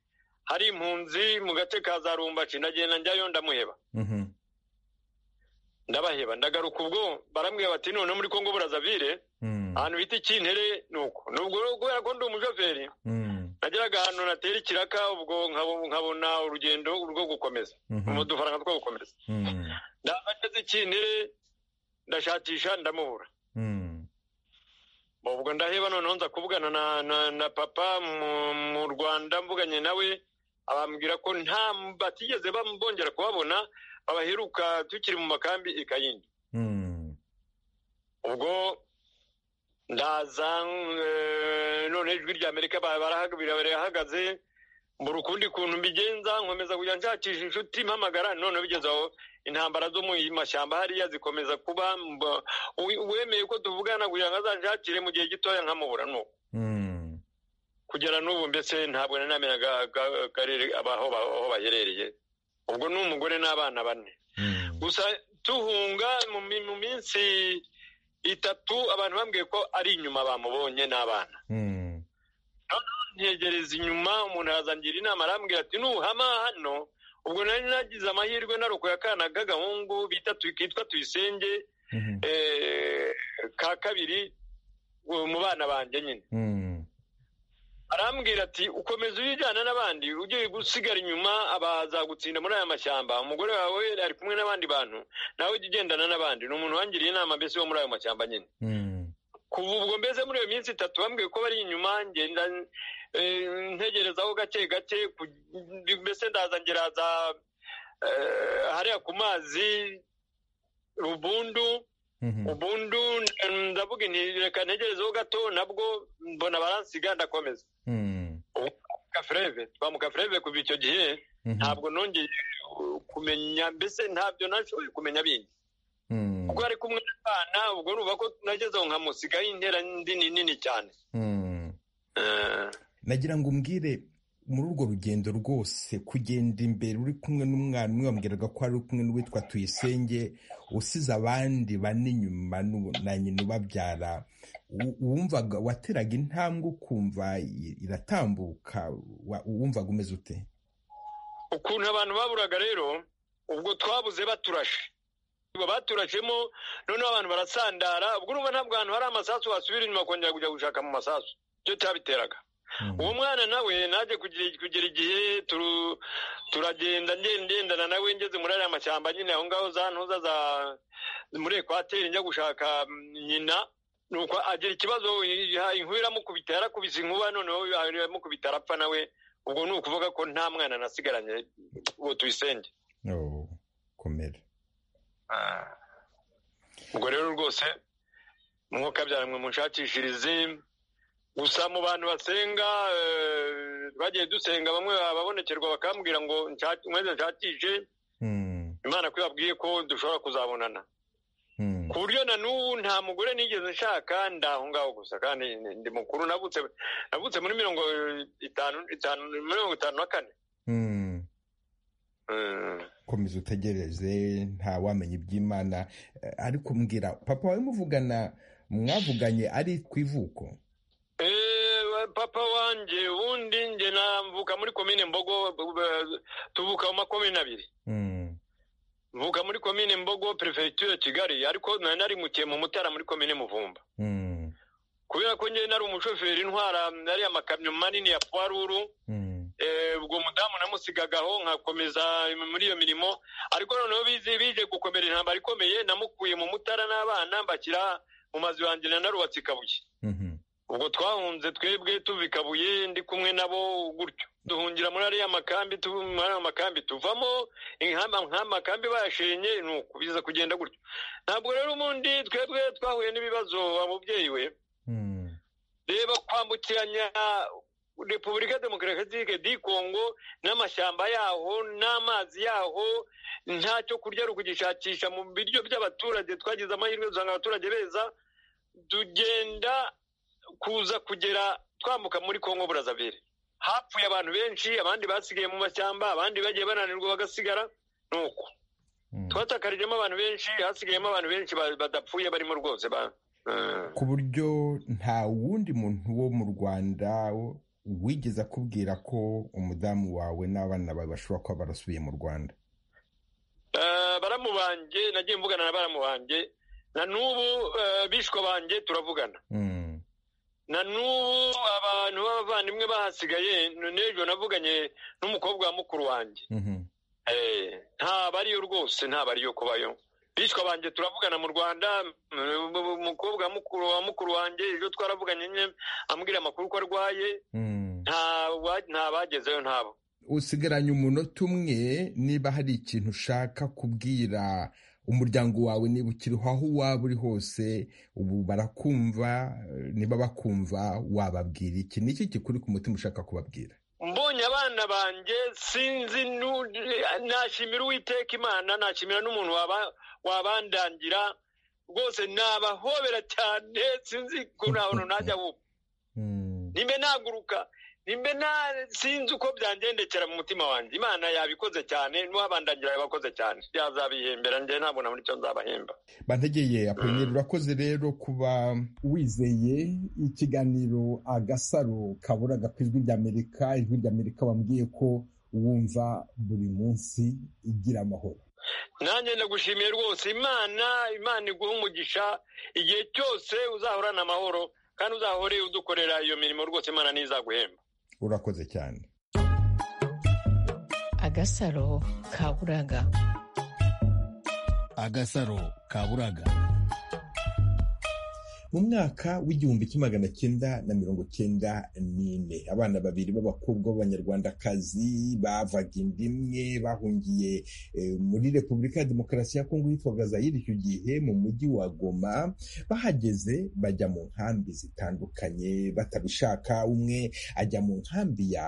hari impunzi mu gace ka za rumbaci ndagenda njyayo ndamuheba ndabaheba ndagaruka ubwo barambwira bati noneho muri kongo burazavire ahantu bita ikintere ni uko nubwo kubera ko ndi umushoferi nageraga ahantu natera ikiraka ubwo nkabona urugendo rwo gukomeza udufaranga two gukomeza ndahagaze ikintere ndashakisha ndamubura ubwo ndaheba noneho nza kuvugana na papa mu rwanda mvuganye nawe abambwira ko nta batigeze bongera kubabona babaheruka tukiri mu makambi ikayindi ubwo ndaza none ijwi rya amerika barahagaze mbura ukundi kuntu mbigenza nkomeza kujya nshakisha inshuti mpamagara none bigeze aho intambara zo mu mashyamba hariya zikomeza kuba wemeye ko tuvugana kugira ngo azanshakire mu gihe gitoya nkamubura nuko kugera n'ubu mbese ntabwo nari namenyaga akarere aho baherereye ubwo ni umugore n'abana bane gusa tuhunga mu minsi itatu abantu bambwiye ko ari inyuma bamubonye n'abana ntegereza inyuma umuntu yazangira inama arambwira ati nuhama hano ubwo nari nagize amahirwe narokoye akana k'agahungu bita kitwa tuyisenge ka kabiri mu bana banjye nyine arambwira ati ukomeza uyijyana n'abandi ugiye gusigara inyuma abazagutsinda muri aya mashyamba umugore wawe ari kumwe n'abandi bantu nawe ujya ugendana n'abandi ni umuntu wangiriye inama mbese wo muri ayo mashyamba nyine kuva ubwo mbese muri iyo minsi itatu bambwiye ko bari inyuma ngenda ntegerezaho gake gake mbese ndaza ngeraza hariya ku mazi rubundu ubundu ndavuga reka ntegerezeho gato nabwo mbona baransiga ndakomeza gafureve twamuka fureve kuva icyo gihe ntabwo nongeye kumenya mbese ntabyo nashoboye kumenya bindi kuko ari kumwe n'abana ubwo nuba ko nageze aho nkamusigaho intera nini nini cyane nagira ngo umbwire muri urwo rugendo rwose kugenda imbere uri kumwe n'umwana umwe wambwiraga ko ari kumwe n'uwitwa tuyisenge usize abandi bane inyuma na nyina ubabyara wumvaga wateraga intambwe ukumva iratambuka wumvaga umeze ute ukuntu abantu baburaga rero ubwo twabuze baturashe baturashemo noneho abantu barasandara ubwo urumva ntabwo ahantu hari amasasu wasubira inyuma kongera kujya gushaka mu masasu ibyo cyabiteraga uwo mwana nawe naje kugira igihe turagenda ngendana nawe ngeze muri ariya mashyamba nyine aho ngaho za ntuza za muri ekwateri njya gushaka nyina nuko agira ikibazo inkuba iramukubita yarakubise inkuba noneho iramukubita arapfa nawe ubwo ni ukuvuga ko nta mwana nasigaranye uwo tuyisenge komera ubwo rero rwose mwuka byaramwe munshakishirize gusa mu bantu basenga bagiye dusenga bamwe babonekerwa bakambwira ngo mweze nshakishe imana ko yabwiye ko dushobora kuzabonana ku buryo na n'ubu nta mugore nigeze nshaka ndaho ngaho gusa kandi ndi mukuru navutse muri mirongo itanu mirongo itanu na kane komeza utegereze ntawamenya iby'imana ariko mbwira papa wawe muvugana mwavuganye ari ku ivuko papa wanjye ubundi njye mvuka muri komine mbogo tuvuka mu makomine abiri mvuka muri komine mbogo perefegitura kigali ariko nari narimukiye mu mutara muri komine muvumba kubera ko njye nari umushoferi intwara nariya amakamyo manini ya puwaruru ubwo mudamu namusigagaho nkakomeza muri iyo mirimo ariko noneho bize bije gukomera intambara ikomeye namukuye mu mutara n'abana mbashyira mu mazu yanjye na narubatse i kabuye ubwo twahunze twebwe tuva i kabuye ndi kumwe nabo gutyo duhungira muri ariya makambi muri ariya makambi tuvamo nk'amakambi bayashenye ni ukubiza kugenda gutyo ntabwo rero ubundi twebwe twahuye n'ibibazo ababyeyi we reba kwambukiranya repubulika demokarasitike di kongo n'amashyamba yaho n'amazi yaho ntacyo kurya kugishakisha mu biryo by'abaturage twagize amahirwe dusanga abaturage beza tugenda kuza kugera twambuka muri kongo burazabere hapfuye abantu benshi abandi basigaye mu mashyamba abandi bagiye bananirwa bagasigara ni uko twatakarijemo abantu benshi hasigayemo abantu benshi badapfuye barimo rwose ku buryo nta wundi muntu wo mu rwanda wigeze akubwira ko umudamu wawe n'abana bawe bashobora kuba barasubiye mu rwanda baramubange nagiye mvugana na baramubange na n'ubu bishwe banjye turavugana na n'ubu abantu b'abavandimwe bahasigaye n'ejo navuganye n'umukobwa wa mukuru wanjye ntabwo ariyo rwose ntabwo ariyo kubayo bishwa banjye turavugana mu rwanda umukobwa mukuru wa mukuru wanjye ejo twaravuganye nyine ambwira amakuru ko arwaye nta bagezeyo ntabo usigaranye umunota umwe niba hari ikintu ushaka kubwira umuryango wawe niba ukiriho aho waba uri hose ubu barakumva niba bakumva wababwira iki ni iki kikuri ku mutima ushaka kubabwira mbonye abana banjye sinzi nashimira uwiteka imana nashimira n'umuntu wabandangira rwose nabahobera cyane sinzi ko nta hantu najya bubu nimbe naguruka nimbe sinzi uko byangendekera mu mutima wanjye imana yabikoze cyane n'uwabandangira yabakoze cyane yazabihembera njye ntabona muri cyo nzabahemba bantegeye aponyeri urakoze rero kuba wizeye ikiganiro agasaro kaburaga ku ijwi ry'amerika ijwi ry'amerika wambwiye ko wumva buri munsi igira amahoro nanjye ndagushimiye rwose imana imana iguha umugisha igihe cyose uzahorana amahoro kandi uzahore udukorera iyo mirimo rwose imana ntizaguhemba urakoze cyane agasaro kaburaga agasaro kaburaga mu mwaka w'igihumbi kimwe magana cyenda na mirongo cyenda n'ine abana babiri b'abakobwa b'abanyarwandakazi bavaga inda imwe bahungiye muri repubulika ya demokarasi ya kongo yitwaga zayiri icyo gihe mu mujyi wa goma bahageze bajya mu nkambi zitandukanye batabishaka umwe ajya mu nkambi ya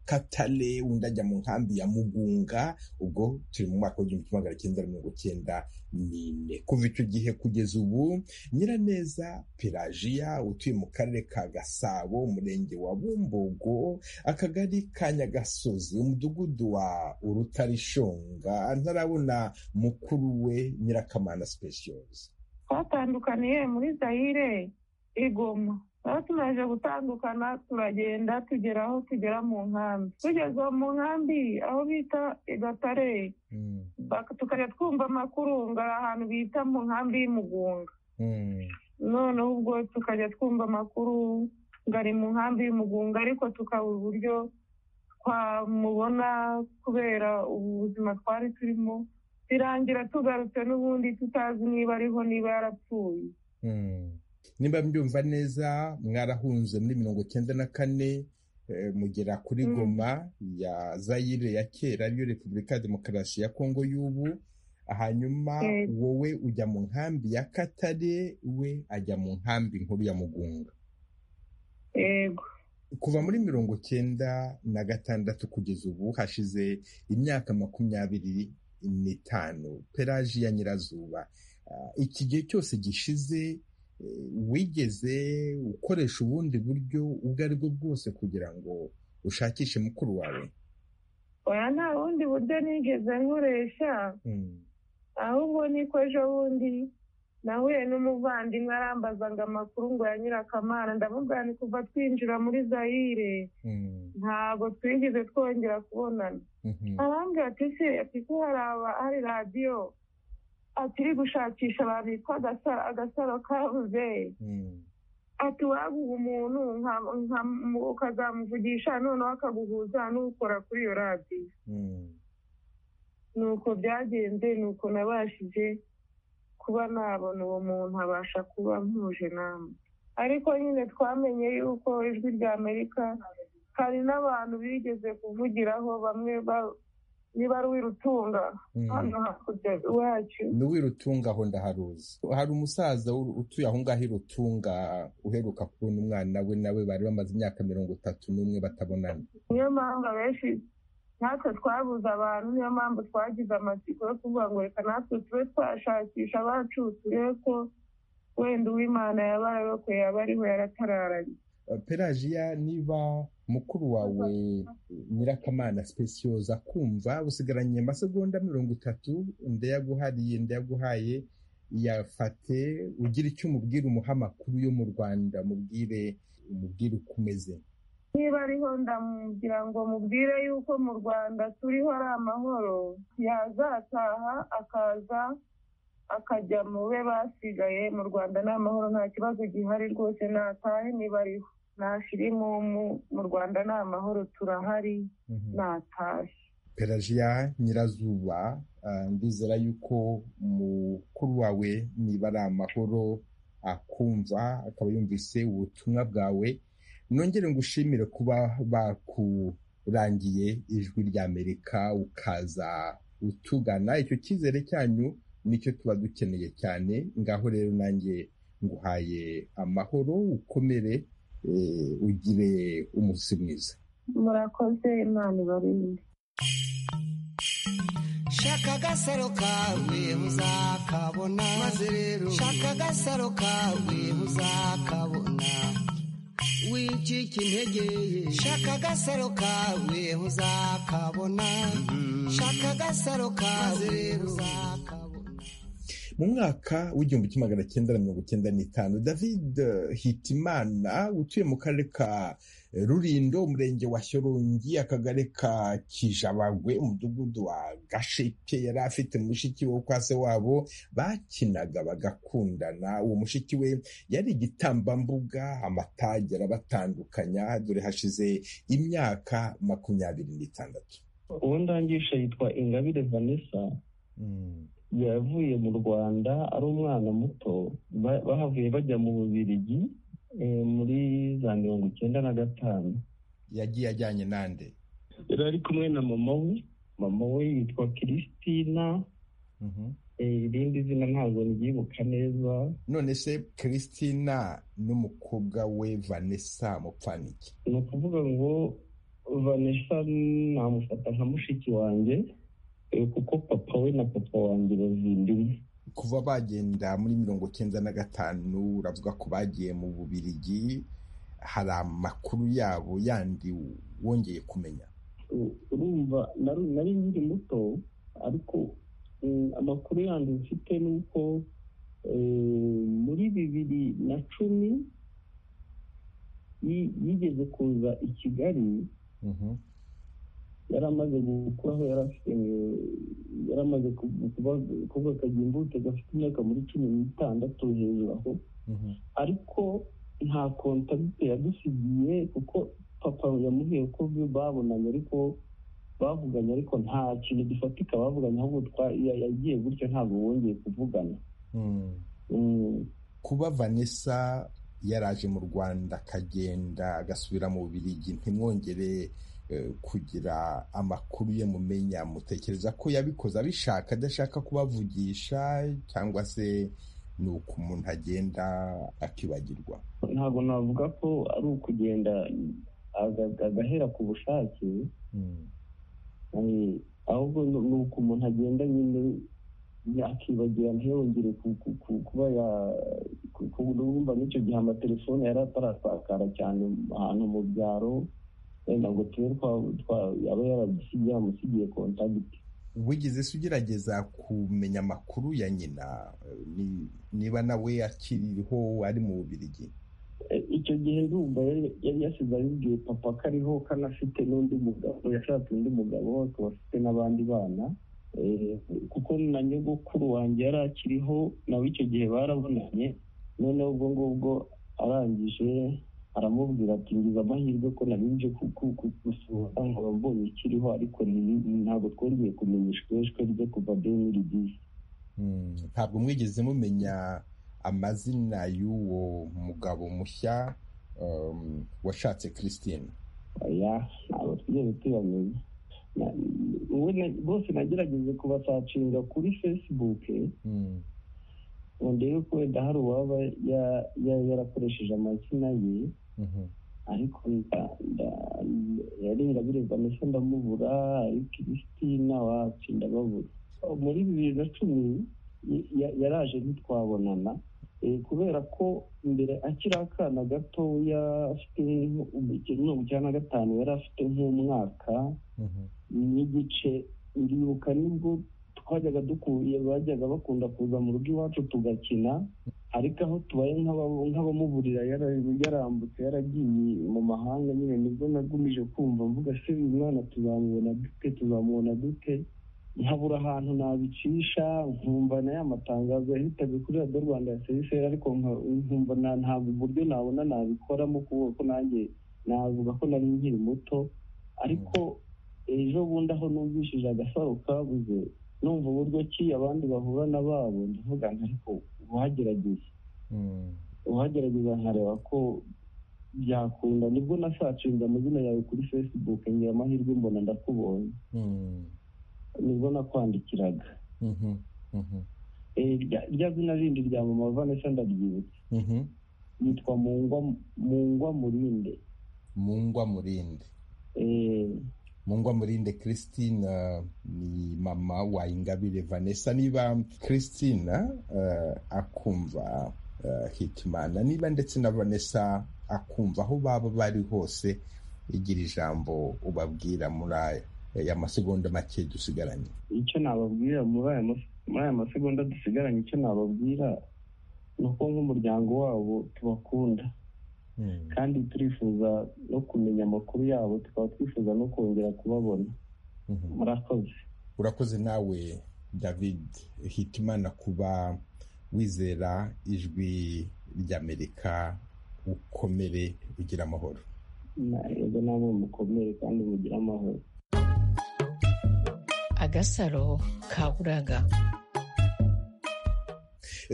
katale undi ajya mu nkambi ya mugunga ubwo turi mu mwaka w'igihumbi kimwe magana cyenda na mirongo cyenda n'ine kuva icyo gihe kugeza ubu nyiraneza pelajiya utuye mu karere ka gasabo umurenge wa bumbogo akagari ka nyagasozi umudugudu wa urutarishonga ntarabona mukuru we nyirakamana sipesiyozi twatandukaniye muri zayire igoma aho tumaze gutandukana turagenda tugera aho tugera mu nkambi tugeze mu nkambi aho bita igatare tukajya twumva amakuru ngo ari ahantu bita mu nkambi y'umugunga noneho ubwo tukajya twumva amakuru ngo ari mu nkambi y'umugunga ariko tukabura uburyo twamubona kubera ubuzima twari turimo birangira tugarutse n'ubundi tutazi niba ariho niba yarapfuye niba mbyumva neza mwarahunze muri mirongo cyenda na kane mugera kuri goma ya zayire ya kera ariyo repubulika ya demokarasi ya kongo y'ubu hanyuma wowe ujya mu nkambi ya katare we ajya mu nkambi nkuru ya mugunga yego kuva muri mirongo cyenda na gatandatu kugeza ubu hashize imyaka makumyabiri n'itanu peraji ya nyirazuba iki gihe cyose gishize wigeze ukoresha ubundi buryo ubwo ari bwo bwose kugira ngo ushakishe mukuru wawe oya nta bundi buryo nigeze nkoresha ahubwo niko ejo bundi nahuye n'umuvandimwe arambazaga amakuru ngo ya nyirakamana ndamubwira ni kuva twinjira muri zayire ntabwo twigeze twongera kubonana arambwira ati se ati ko haraba hari radiyo atiri gushakisha abantu bitwa agasaro kabuze ati waba umuntu ukazamuvugisha noneho akaguhuza n'ukora kuri iyo radiyo nuko byagenze nuko nabashije kuba nabona uwo muntu abasha kuba mpuje namwe ariko nyine twamenye yuko ijwi rya amerika hari n'abantu bigeze kuvugiraho bamwe niba ari uwirutunga hano hakurya iwacu ni uwirutunga aho ndaharuzi hari umusaza utuye aho ngaho irutunga uheruka kubona umwana we nawe bari bamaze imyaka mirongo itatu n'umwe batabonana niyo mpamvu abenshi natwe twabuze abantu niyo mpamvu twagize amatsiko yo kuvuga ngo reka natwe tube twashakisha abacu turebe ko wenda uw'imana yaba yarokoye yaba ariho yaratararanye perajiya niba mukuru wawe nyirakamana sipesiyoza akumva usigaranye amasegonda mirongo itatu ndayaguhariye ndayaguhaye yafate ugira icyo umubwira umuha amakuru yo mu rwanda mubwire umubwire uko umeze niba ariho ndamubwira ngo mubwire yuko mu rwanda turiho ari amahoro yazataha akaza akajya mu be basigaye mu rwanda ni amahoro nta kibazo gihari rwose natahe niba ariho nta shirimu mu rwanda ni amahoro turahari natahe perajiya nyirazuba ndizera yuko mukuru wawe niba ari amahoro akumva akaba yumvise ubutumwa bwawe nongere ngushimire kuba bakurangiye ijwi ry'amerika ukaza utugana icyo cyizere cyanyu nicyo tuba dukeneye cyane ngaho rero nanjye nguhaye amahoro ukomere ugire umunsi mwiza murakoze imana ibarinde shaka agasaro kawe muzakabona maze rero shaka agasaro kawe muzakabona wicika intege shaka agasaro kawe uzakabona shaka agasaro kawe uzakabona mu mwaka w'igihumbi kimwe magana cyenda na mirongo icyenda n'itanu david hitimana utuye mu karere ka rurindo umurenge wa shyorongi akagari ka kijabagwe umudugudu wa gasheke yari afite mushiki we kwa se wabo bakinaga bagakundana uwo mushiki we yari igitambambuga amatage arabatandukanya dore hashize imyaka makumyabiri n'itandatu uwo ndangisha yitwa ingabire vanessa yavuye mu rwanda ari umwana muto bahavuye bajya mu bubirigi muri za mirongo icyenda na gatanu yagiye ajyanye n'ande yari ari kumwe na mama we mama we yitwa christina irindi zina ntabwo ryibuka neza none se christina n'umukobwa we vanessa mupfaniki ni ukuvuga ngo vanessa namufata nka mushiki wanjye kuko papa we na papa wanjye bazindimwe kuva bagenda muri mirongo cyenda na gatanu uravuga ko bagiye mu bubirigi hari amakuru yabo yandi wongeye kumenya urumva nari nkiri muto ariko amakuru yandi mfite ni uko muri bibiri na cumi yigeze kuza i kigali yari amaze gukuraho yari afite yari amaze kuvuga akagira imbuto gafite imyaka muri cumi n'itandatu hejuru aho ariko nta kontakite yadusigiye kuko papa yamubwiye ko babonanye ariko bavuganye ariko nta kintu gifatika bavuganye ahubwo yagiye gutyo ntabwo bongeye kuvugana kuba vanessa yaraje mu rwanda akagenda agasubira mu bubirigi ntimwongere kugira amakuru ye mumenya mutekereza ko yabikoze abishaka adashaka kubavugisha cyangwa se ni uko umuntu agenda akibagirwa ntabwo navuga ko ari ukugenda agahera ku bushake ahubwo ni uko umuntu agenda nyine yakibagirana ntiyongere kuba urumva n'icyo gihe amatelefone yari atarasakara cyane ahantu mu byaro wenda ngo tube yaba yaramusigiye kontagiti wigeze se ugerageza kumenya amakuru ya nyina niba nawe akiriho ari mu bubirigi icyo gihe ndumva yari yasize abibwiye papa ko ariho kandi afite n'undi mugabo yashatse undi mugabo akaba afite n'abandi bana kuko na nyogokuru wanjye yari akiriho nawe icyo gihe barabonanye noneho ubwo ngubwo arangije aramubwira ati ngize amahirwe ko nabibye gusura ngo ababonye ikiriho ariko ntabwo twongeye kumenya ishweshwe rye kuva bene disi ntabwo mwigeze mumenya amazina y'uwo mugabo mushya washatse christine aya ntabwo twigeze tuyamenya bose nagerageje kubasacinga kuri facebook ngo ndebe ko wenda hari uwaba yarakoresheje amazina ye ariko yari bireba ndetse ndamubura ariko christina wacu ndababura muri bibiri na cumi yaraje ntitwabonana kubera ko mbere akiri akana gatoya afite mirongo icyenda na gatanu yari afite nk'umwaka n'igice ndibuka nibwo twajyaga dukuye bajyaga bakunda kuza mu rugo iwacu tugakina ariko aho tubaye nk'abamuburira yarambutse yaragiye mu mahanga nyine nibwo nagumije kumva mvuga se uyu mwana tuzamubona dute tuzamubona dute nkabura ahantu nabicisha nkumva na ya matangazo yahitaga kuri radiyo rwanda ya seriseri ariko nkumva ntabwo uburyo nabona nabikoramo kubera ko nanjye navuga ko nari nkiri muto ariko ejo bundi aho numvishije agasaro kabuze numva uburyo ki abandi bahura n'ababo ndavuga ariko uhagerageza uhagerageza nkareba ko byakunda nibwo nasacinze amazina yawe kuri facebook ngira amahirwe mbona ndakubonye nibwo nakwandikiraga rya zina rindi rya mama vanessa ndaryibutse yitwa mungwa murinde mungwa murinde mungwa murinde christine ni mama wa ingabire vanessa niba christine akumva hitimana niba ndetse na vanessa akumva aho baba bari hose igira ijambo ubabwira muri aya masegonda make dusigaranye icyo nababwira muri aya masegonda dusigaranye icyo nababwira ni uko nk'umuryango wabo tubakunda kandi turifuza no kumenya amakuru yabo tukaba twifuza no kongera kubabona murakoze urakoze nawe david hitimana kuba wizera ijwi ry'amerika ukomere ugira amahoro ntabwo namwe mukomere kandi mugire amahoro agasaro kaburaga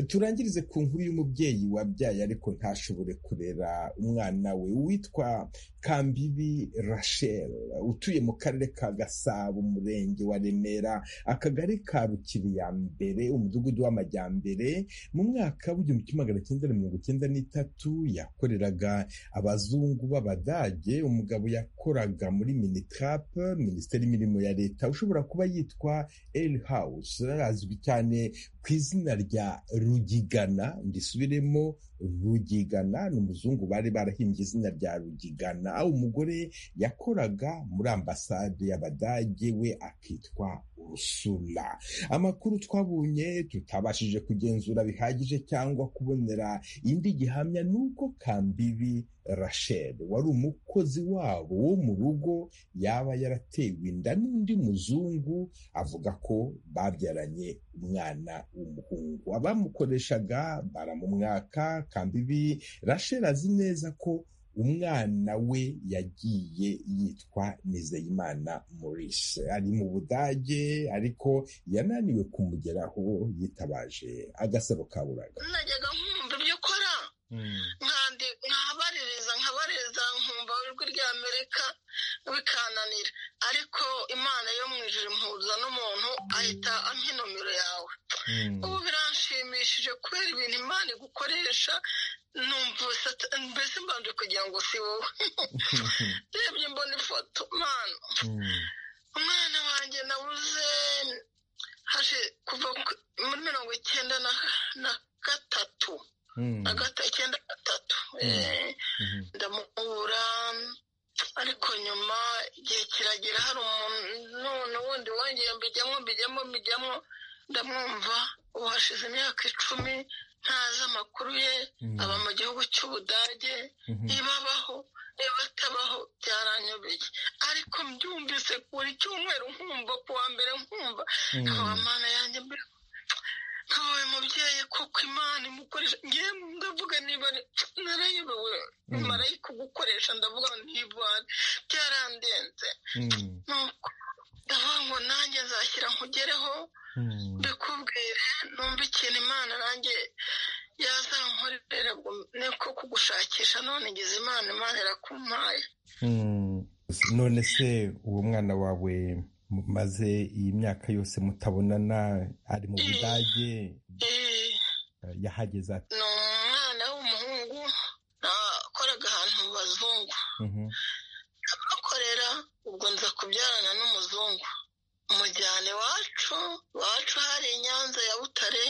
turangirize ku nkuru y'umubyeyi wabyaye ariko ntashobore kurera umwana we witwa kambibi rachel utuye mu karere ka gasabo umurenge wa remera akagari ka rukiri ya mbere umudugudu w'amajyambere mu mwaka w'igihumbi kimwe magana cyenda na mirongo icyenda n'itatu yakoreraga abazungu b'abadage umugabo yakoraga muri minitrap minisiteri y'imirimo ya leta ushobora kuba yitwa el house azwi cyane ku izina rya rugigana ndisubiremo rugigana ni umuzungu bari barahimbye izina rya rugigana aho umugore yakoraga muri ambasade y'abadage we akitwa urusula amakuru twabonye tutabashije kugenzura bihagije cyangwa kubonera indi gihamya ni uko kambibi rachel wari umukozi wabo wo mu rugo yaba yaratewe inda n'undi muzungu avuga ko babyaranye umwana w'umuhungu abamukoreshaga baramumwaka kambibi rachel azi neza ko umwana we yagiye yitwa nizeyimana maurice ari mu budage ariko yananiwe kumugeraho yitabaje agasaro kaburaga najyaga nkumva ibyo ukora nkabaririza nkabaririza nkumva ijwi rya amerika bikananira ariko imana yo mu ijoro impuza n'umuntu ahita ampa inomero yawe ubu biranshimishije kubera ibintu imana igukoresha mbese mbanje kugira ngo si wowe ndebye mbona ifoto mwana umwana wanjye nabuze kuva muri mirongo icyenda na gatatu icyenda gatatu ndamubura ariko nyuma igihe kiragera hari umuntu wundi wongeye mbijyamo mbijyamo mbijyamo ndamwumva ubu hashize imyaka icumi ntazi amakuru ye aba mu gihugu cy'ubudage niba abaho niba atabaho byaranyobeye ariko mbyumvise buri cyumweru nkumva ku wa mbere nkumva nkaba mana yanjye mbere nkabaye mubyeyi koko imana imukoresha ngewe ndavuga niba narayobewe marayika ugukoresha ndavuga ntibane byarandenze nuko ndavuga ngo nanjye nzashyira nkugereho mbikubwire numva ikintu imana nanjye yazankorera niko kugushakisha none ngize imana imana irakumpaye none se uwo mwana wawe maze iyi myaka yose mutabonana ari mu budage yahageze ati ni umwana w'umuhungu nakoraga ahantu mu bazungu abakorera ubwo nza kubyarana n'umuzungu umujyana iwacu iwacu hari inyanza ya butare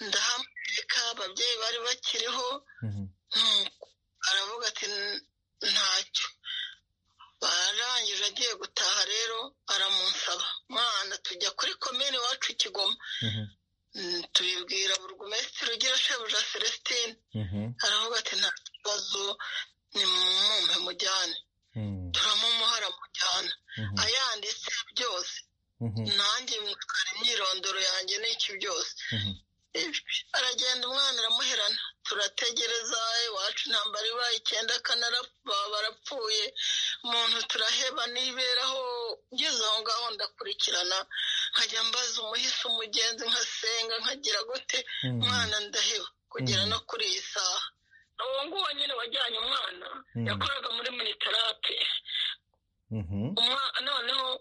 ndahamurika ababyeyi bari bakiriho aravuga ati ntacyo barangije agiye gutaha rero aramunsaba mwana tujya kuri komini iwacu kigoma tubibwira burugumesitiri ugira shebuja celestine aravuga ati nta kibazo ni mumpe mujyane turamumuha aramujyana ayanditse byose nanjye mwikora imyirondoro yanjye n'iki byose aragenda umwana aramuherana turategereza iwacu intambara ibaye icyenda akana barapfuye umuntu turaheba niberaho ngeze aho ngaho ndakurikirana nkajya mbaza umuhisi umugenzi nkasenga nkagira gote umwana ndaheba kugera no kuri iyi saha uwo nguwo nyine wajyanye umwana yakoraga muri minitarate noneho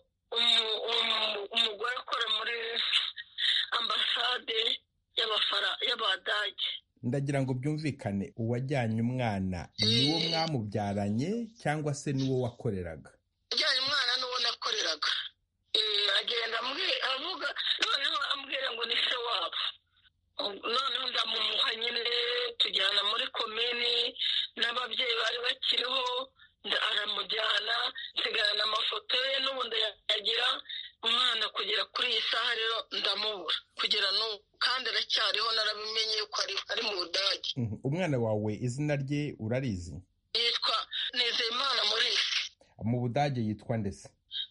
umugore akora muri ambasade y'abadage ndagira ngo byumvikane uwajyanye umwana niwo mwamubyaranye cyangwa se niwo wakoreraga ujyanye umwana n'uwo nakoreraga agenda avuga noneho ambwira ngo ni se wabo noneho ndamumuha nyine tujyana muri komini n'ababyeyi bari bakiriho aramujyana nsigarana amafoto ye n'ubundi yagira umwana kugera kuri iyi saha rero ndamubura kugera n'ubu kandi aracyariho narabimenye yuko ari mu budage umwana wawe izina rye urarizi yitwa nizeyimana morisi mu budage yitwa ndetse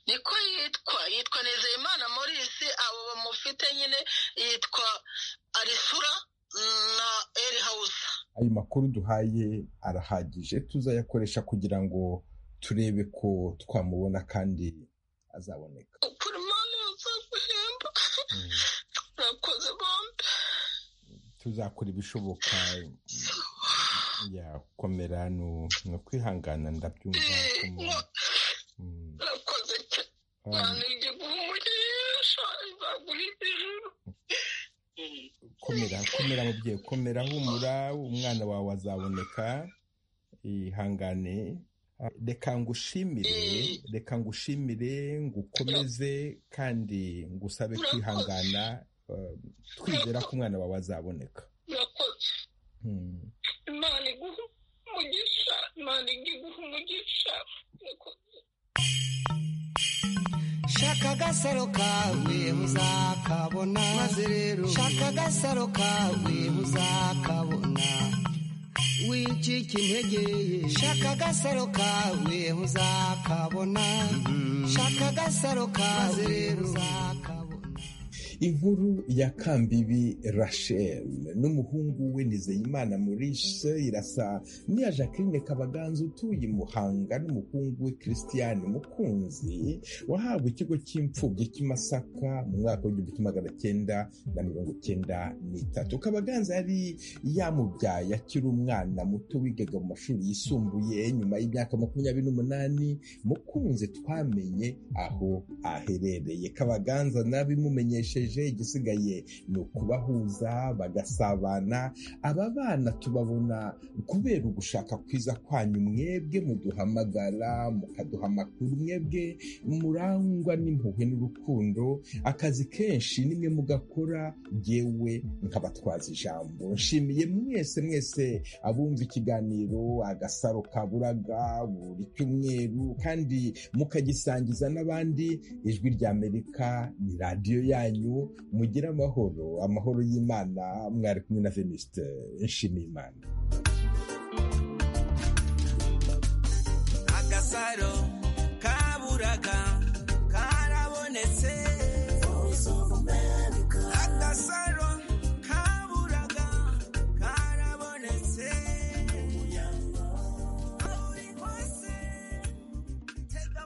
niko yitwa yitwa nizeyimana morisi abo bamufite nyine yitwa arisura na eri hawusa ayo makuru duhaye arahagije tuzayakoresha kugira ngo turebe ko twamubona kandi azaboneka ukuri imana yazaguhemba murakoze bombi tuzakora ibishoboka yakomera ni ukwihangana ndabyumva murakoze cyane ngiye guha umugisha nzaguha ijuru komera komera mubyeyi komera humura umwana wawe azaboneka ihangane reka ngushimire reka ngushimire ngukomeze kandi ngusabe kwihangana twizera ko umwana wawe azaboneka imana iguha umugisha imana iguha umugisha shaka agasaro kawe uzakabona maze rero shaka agasaro kawe uzakabona wicika intege shaka agasaro kawe uzakabona shaka agasaro kawe uzakabona inkuru ya kambibi rachel n'umuhungu we nizeyimana murishe irasa n'iya jacqueline kabaganza utuye muhanga n'umuhungu we christian mukunzi wahabwa ikigo cy'imfubyi cy'imasaka mu mwaka w'igihumbi kimwe magana cyenda na mirongo cyenda n'itatu kabaganza yari yamubyaye akiri umwana muto wigaga mu mashuri yisumbuye nyuma y'imyaka makumyabiri n'umunani mukunzi twamenye aho aherereye kabaganza nabimumenyesheje bababaje igisigaye ni ukubahuza bagasabana aba bana tubabona kubera ugushaka kwiza kwanyu mwebwe muduhamagara mukaduha amakuru mwebwe murangwa n'impuhwe n'urukundo akazi kenshi nimwe mugakora yewe nkabatwaza ijambo nshimiye mwese mwese abumva ikiganiro agasaro kaburaga buri cyumweru kandi mukagisangiza n'abandi ijwi rya amerika ni radiyo yanyu mugire amahoro amahoro y'imana mwari kumwe na venisite nshimiye imana agasaro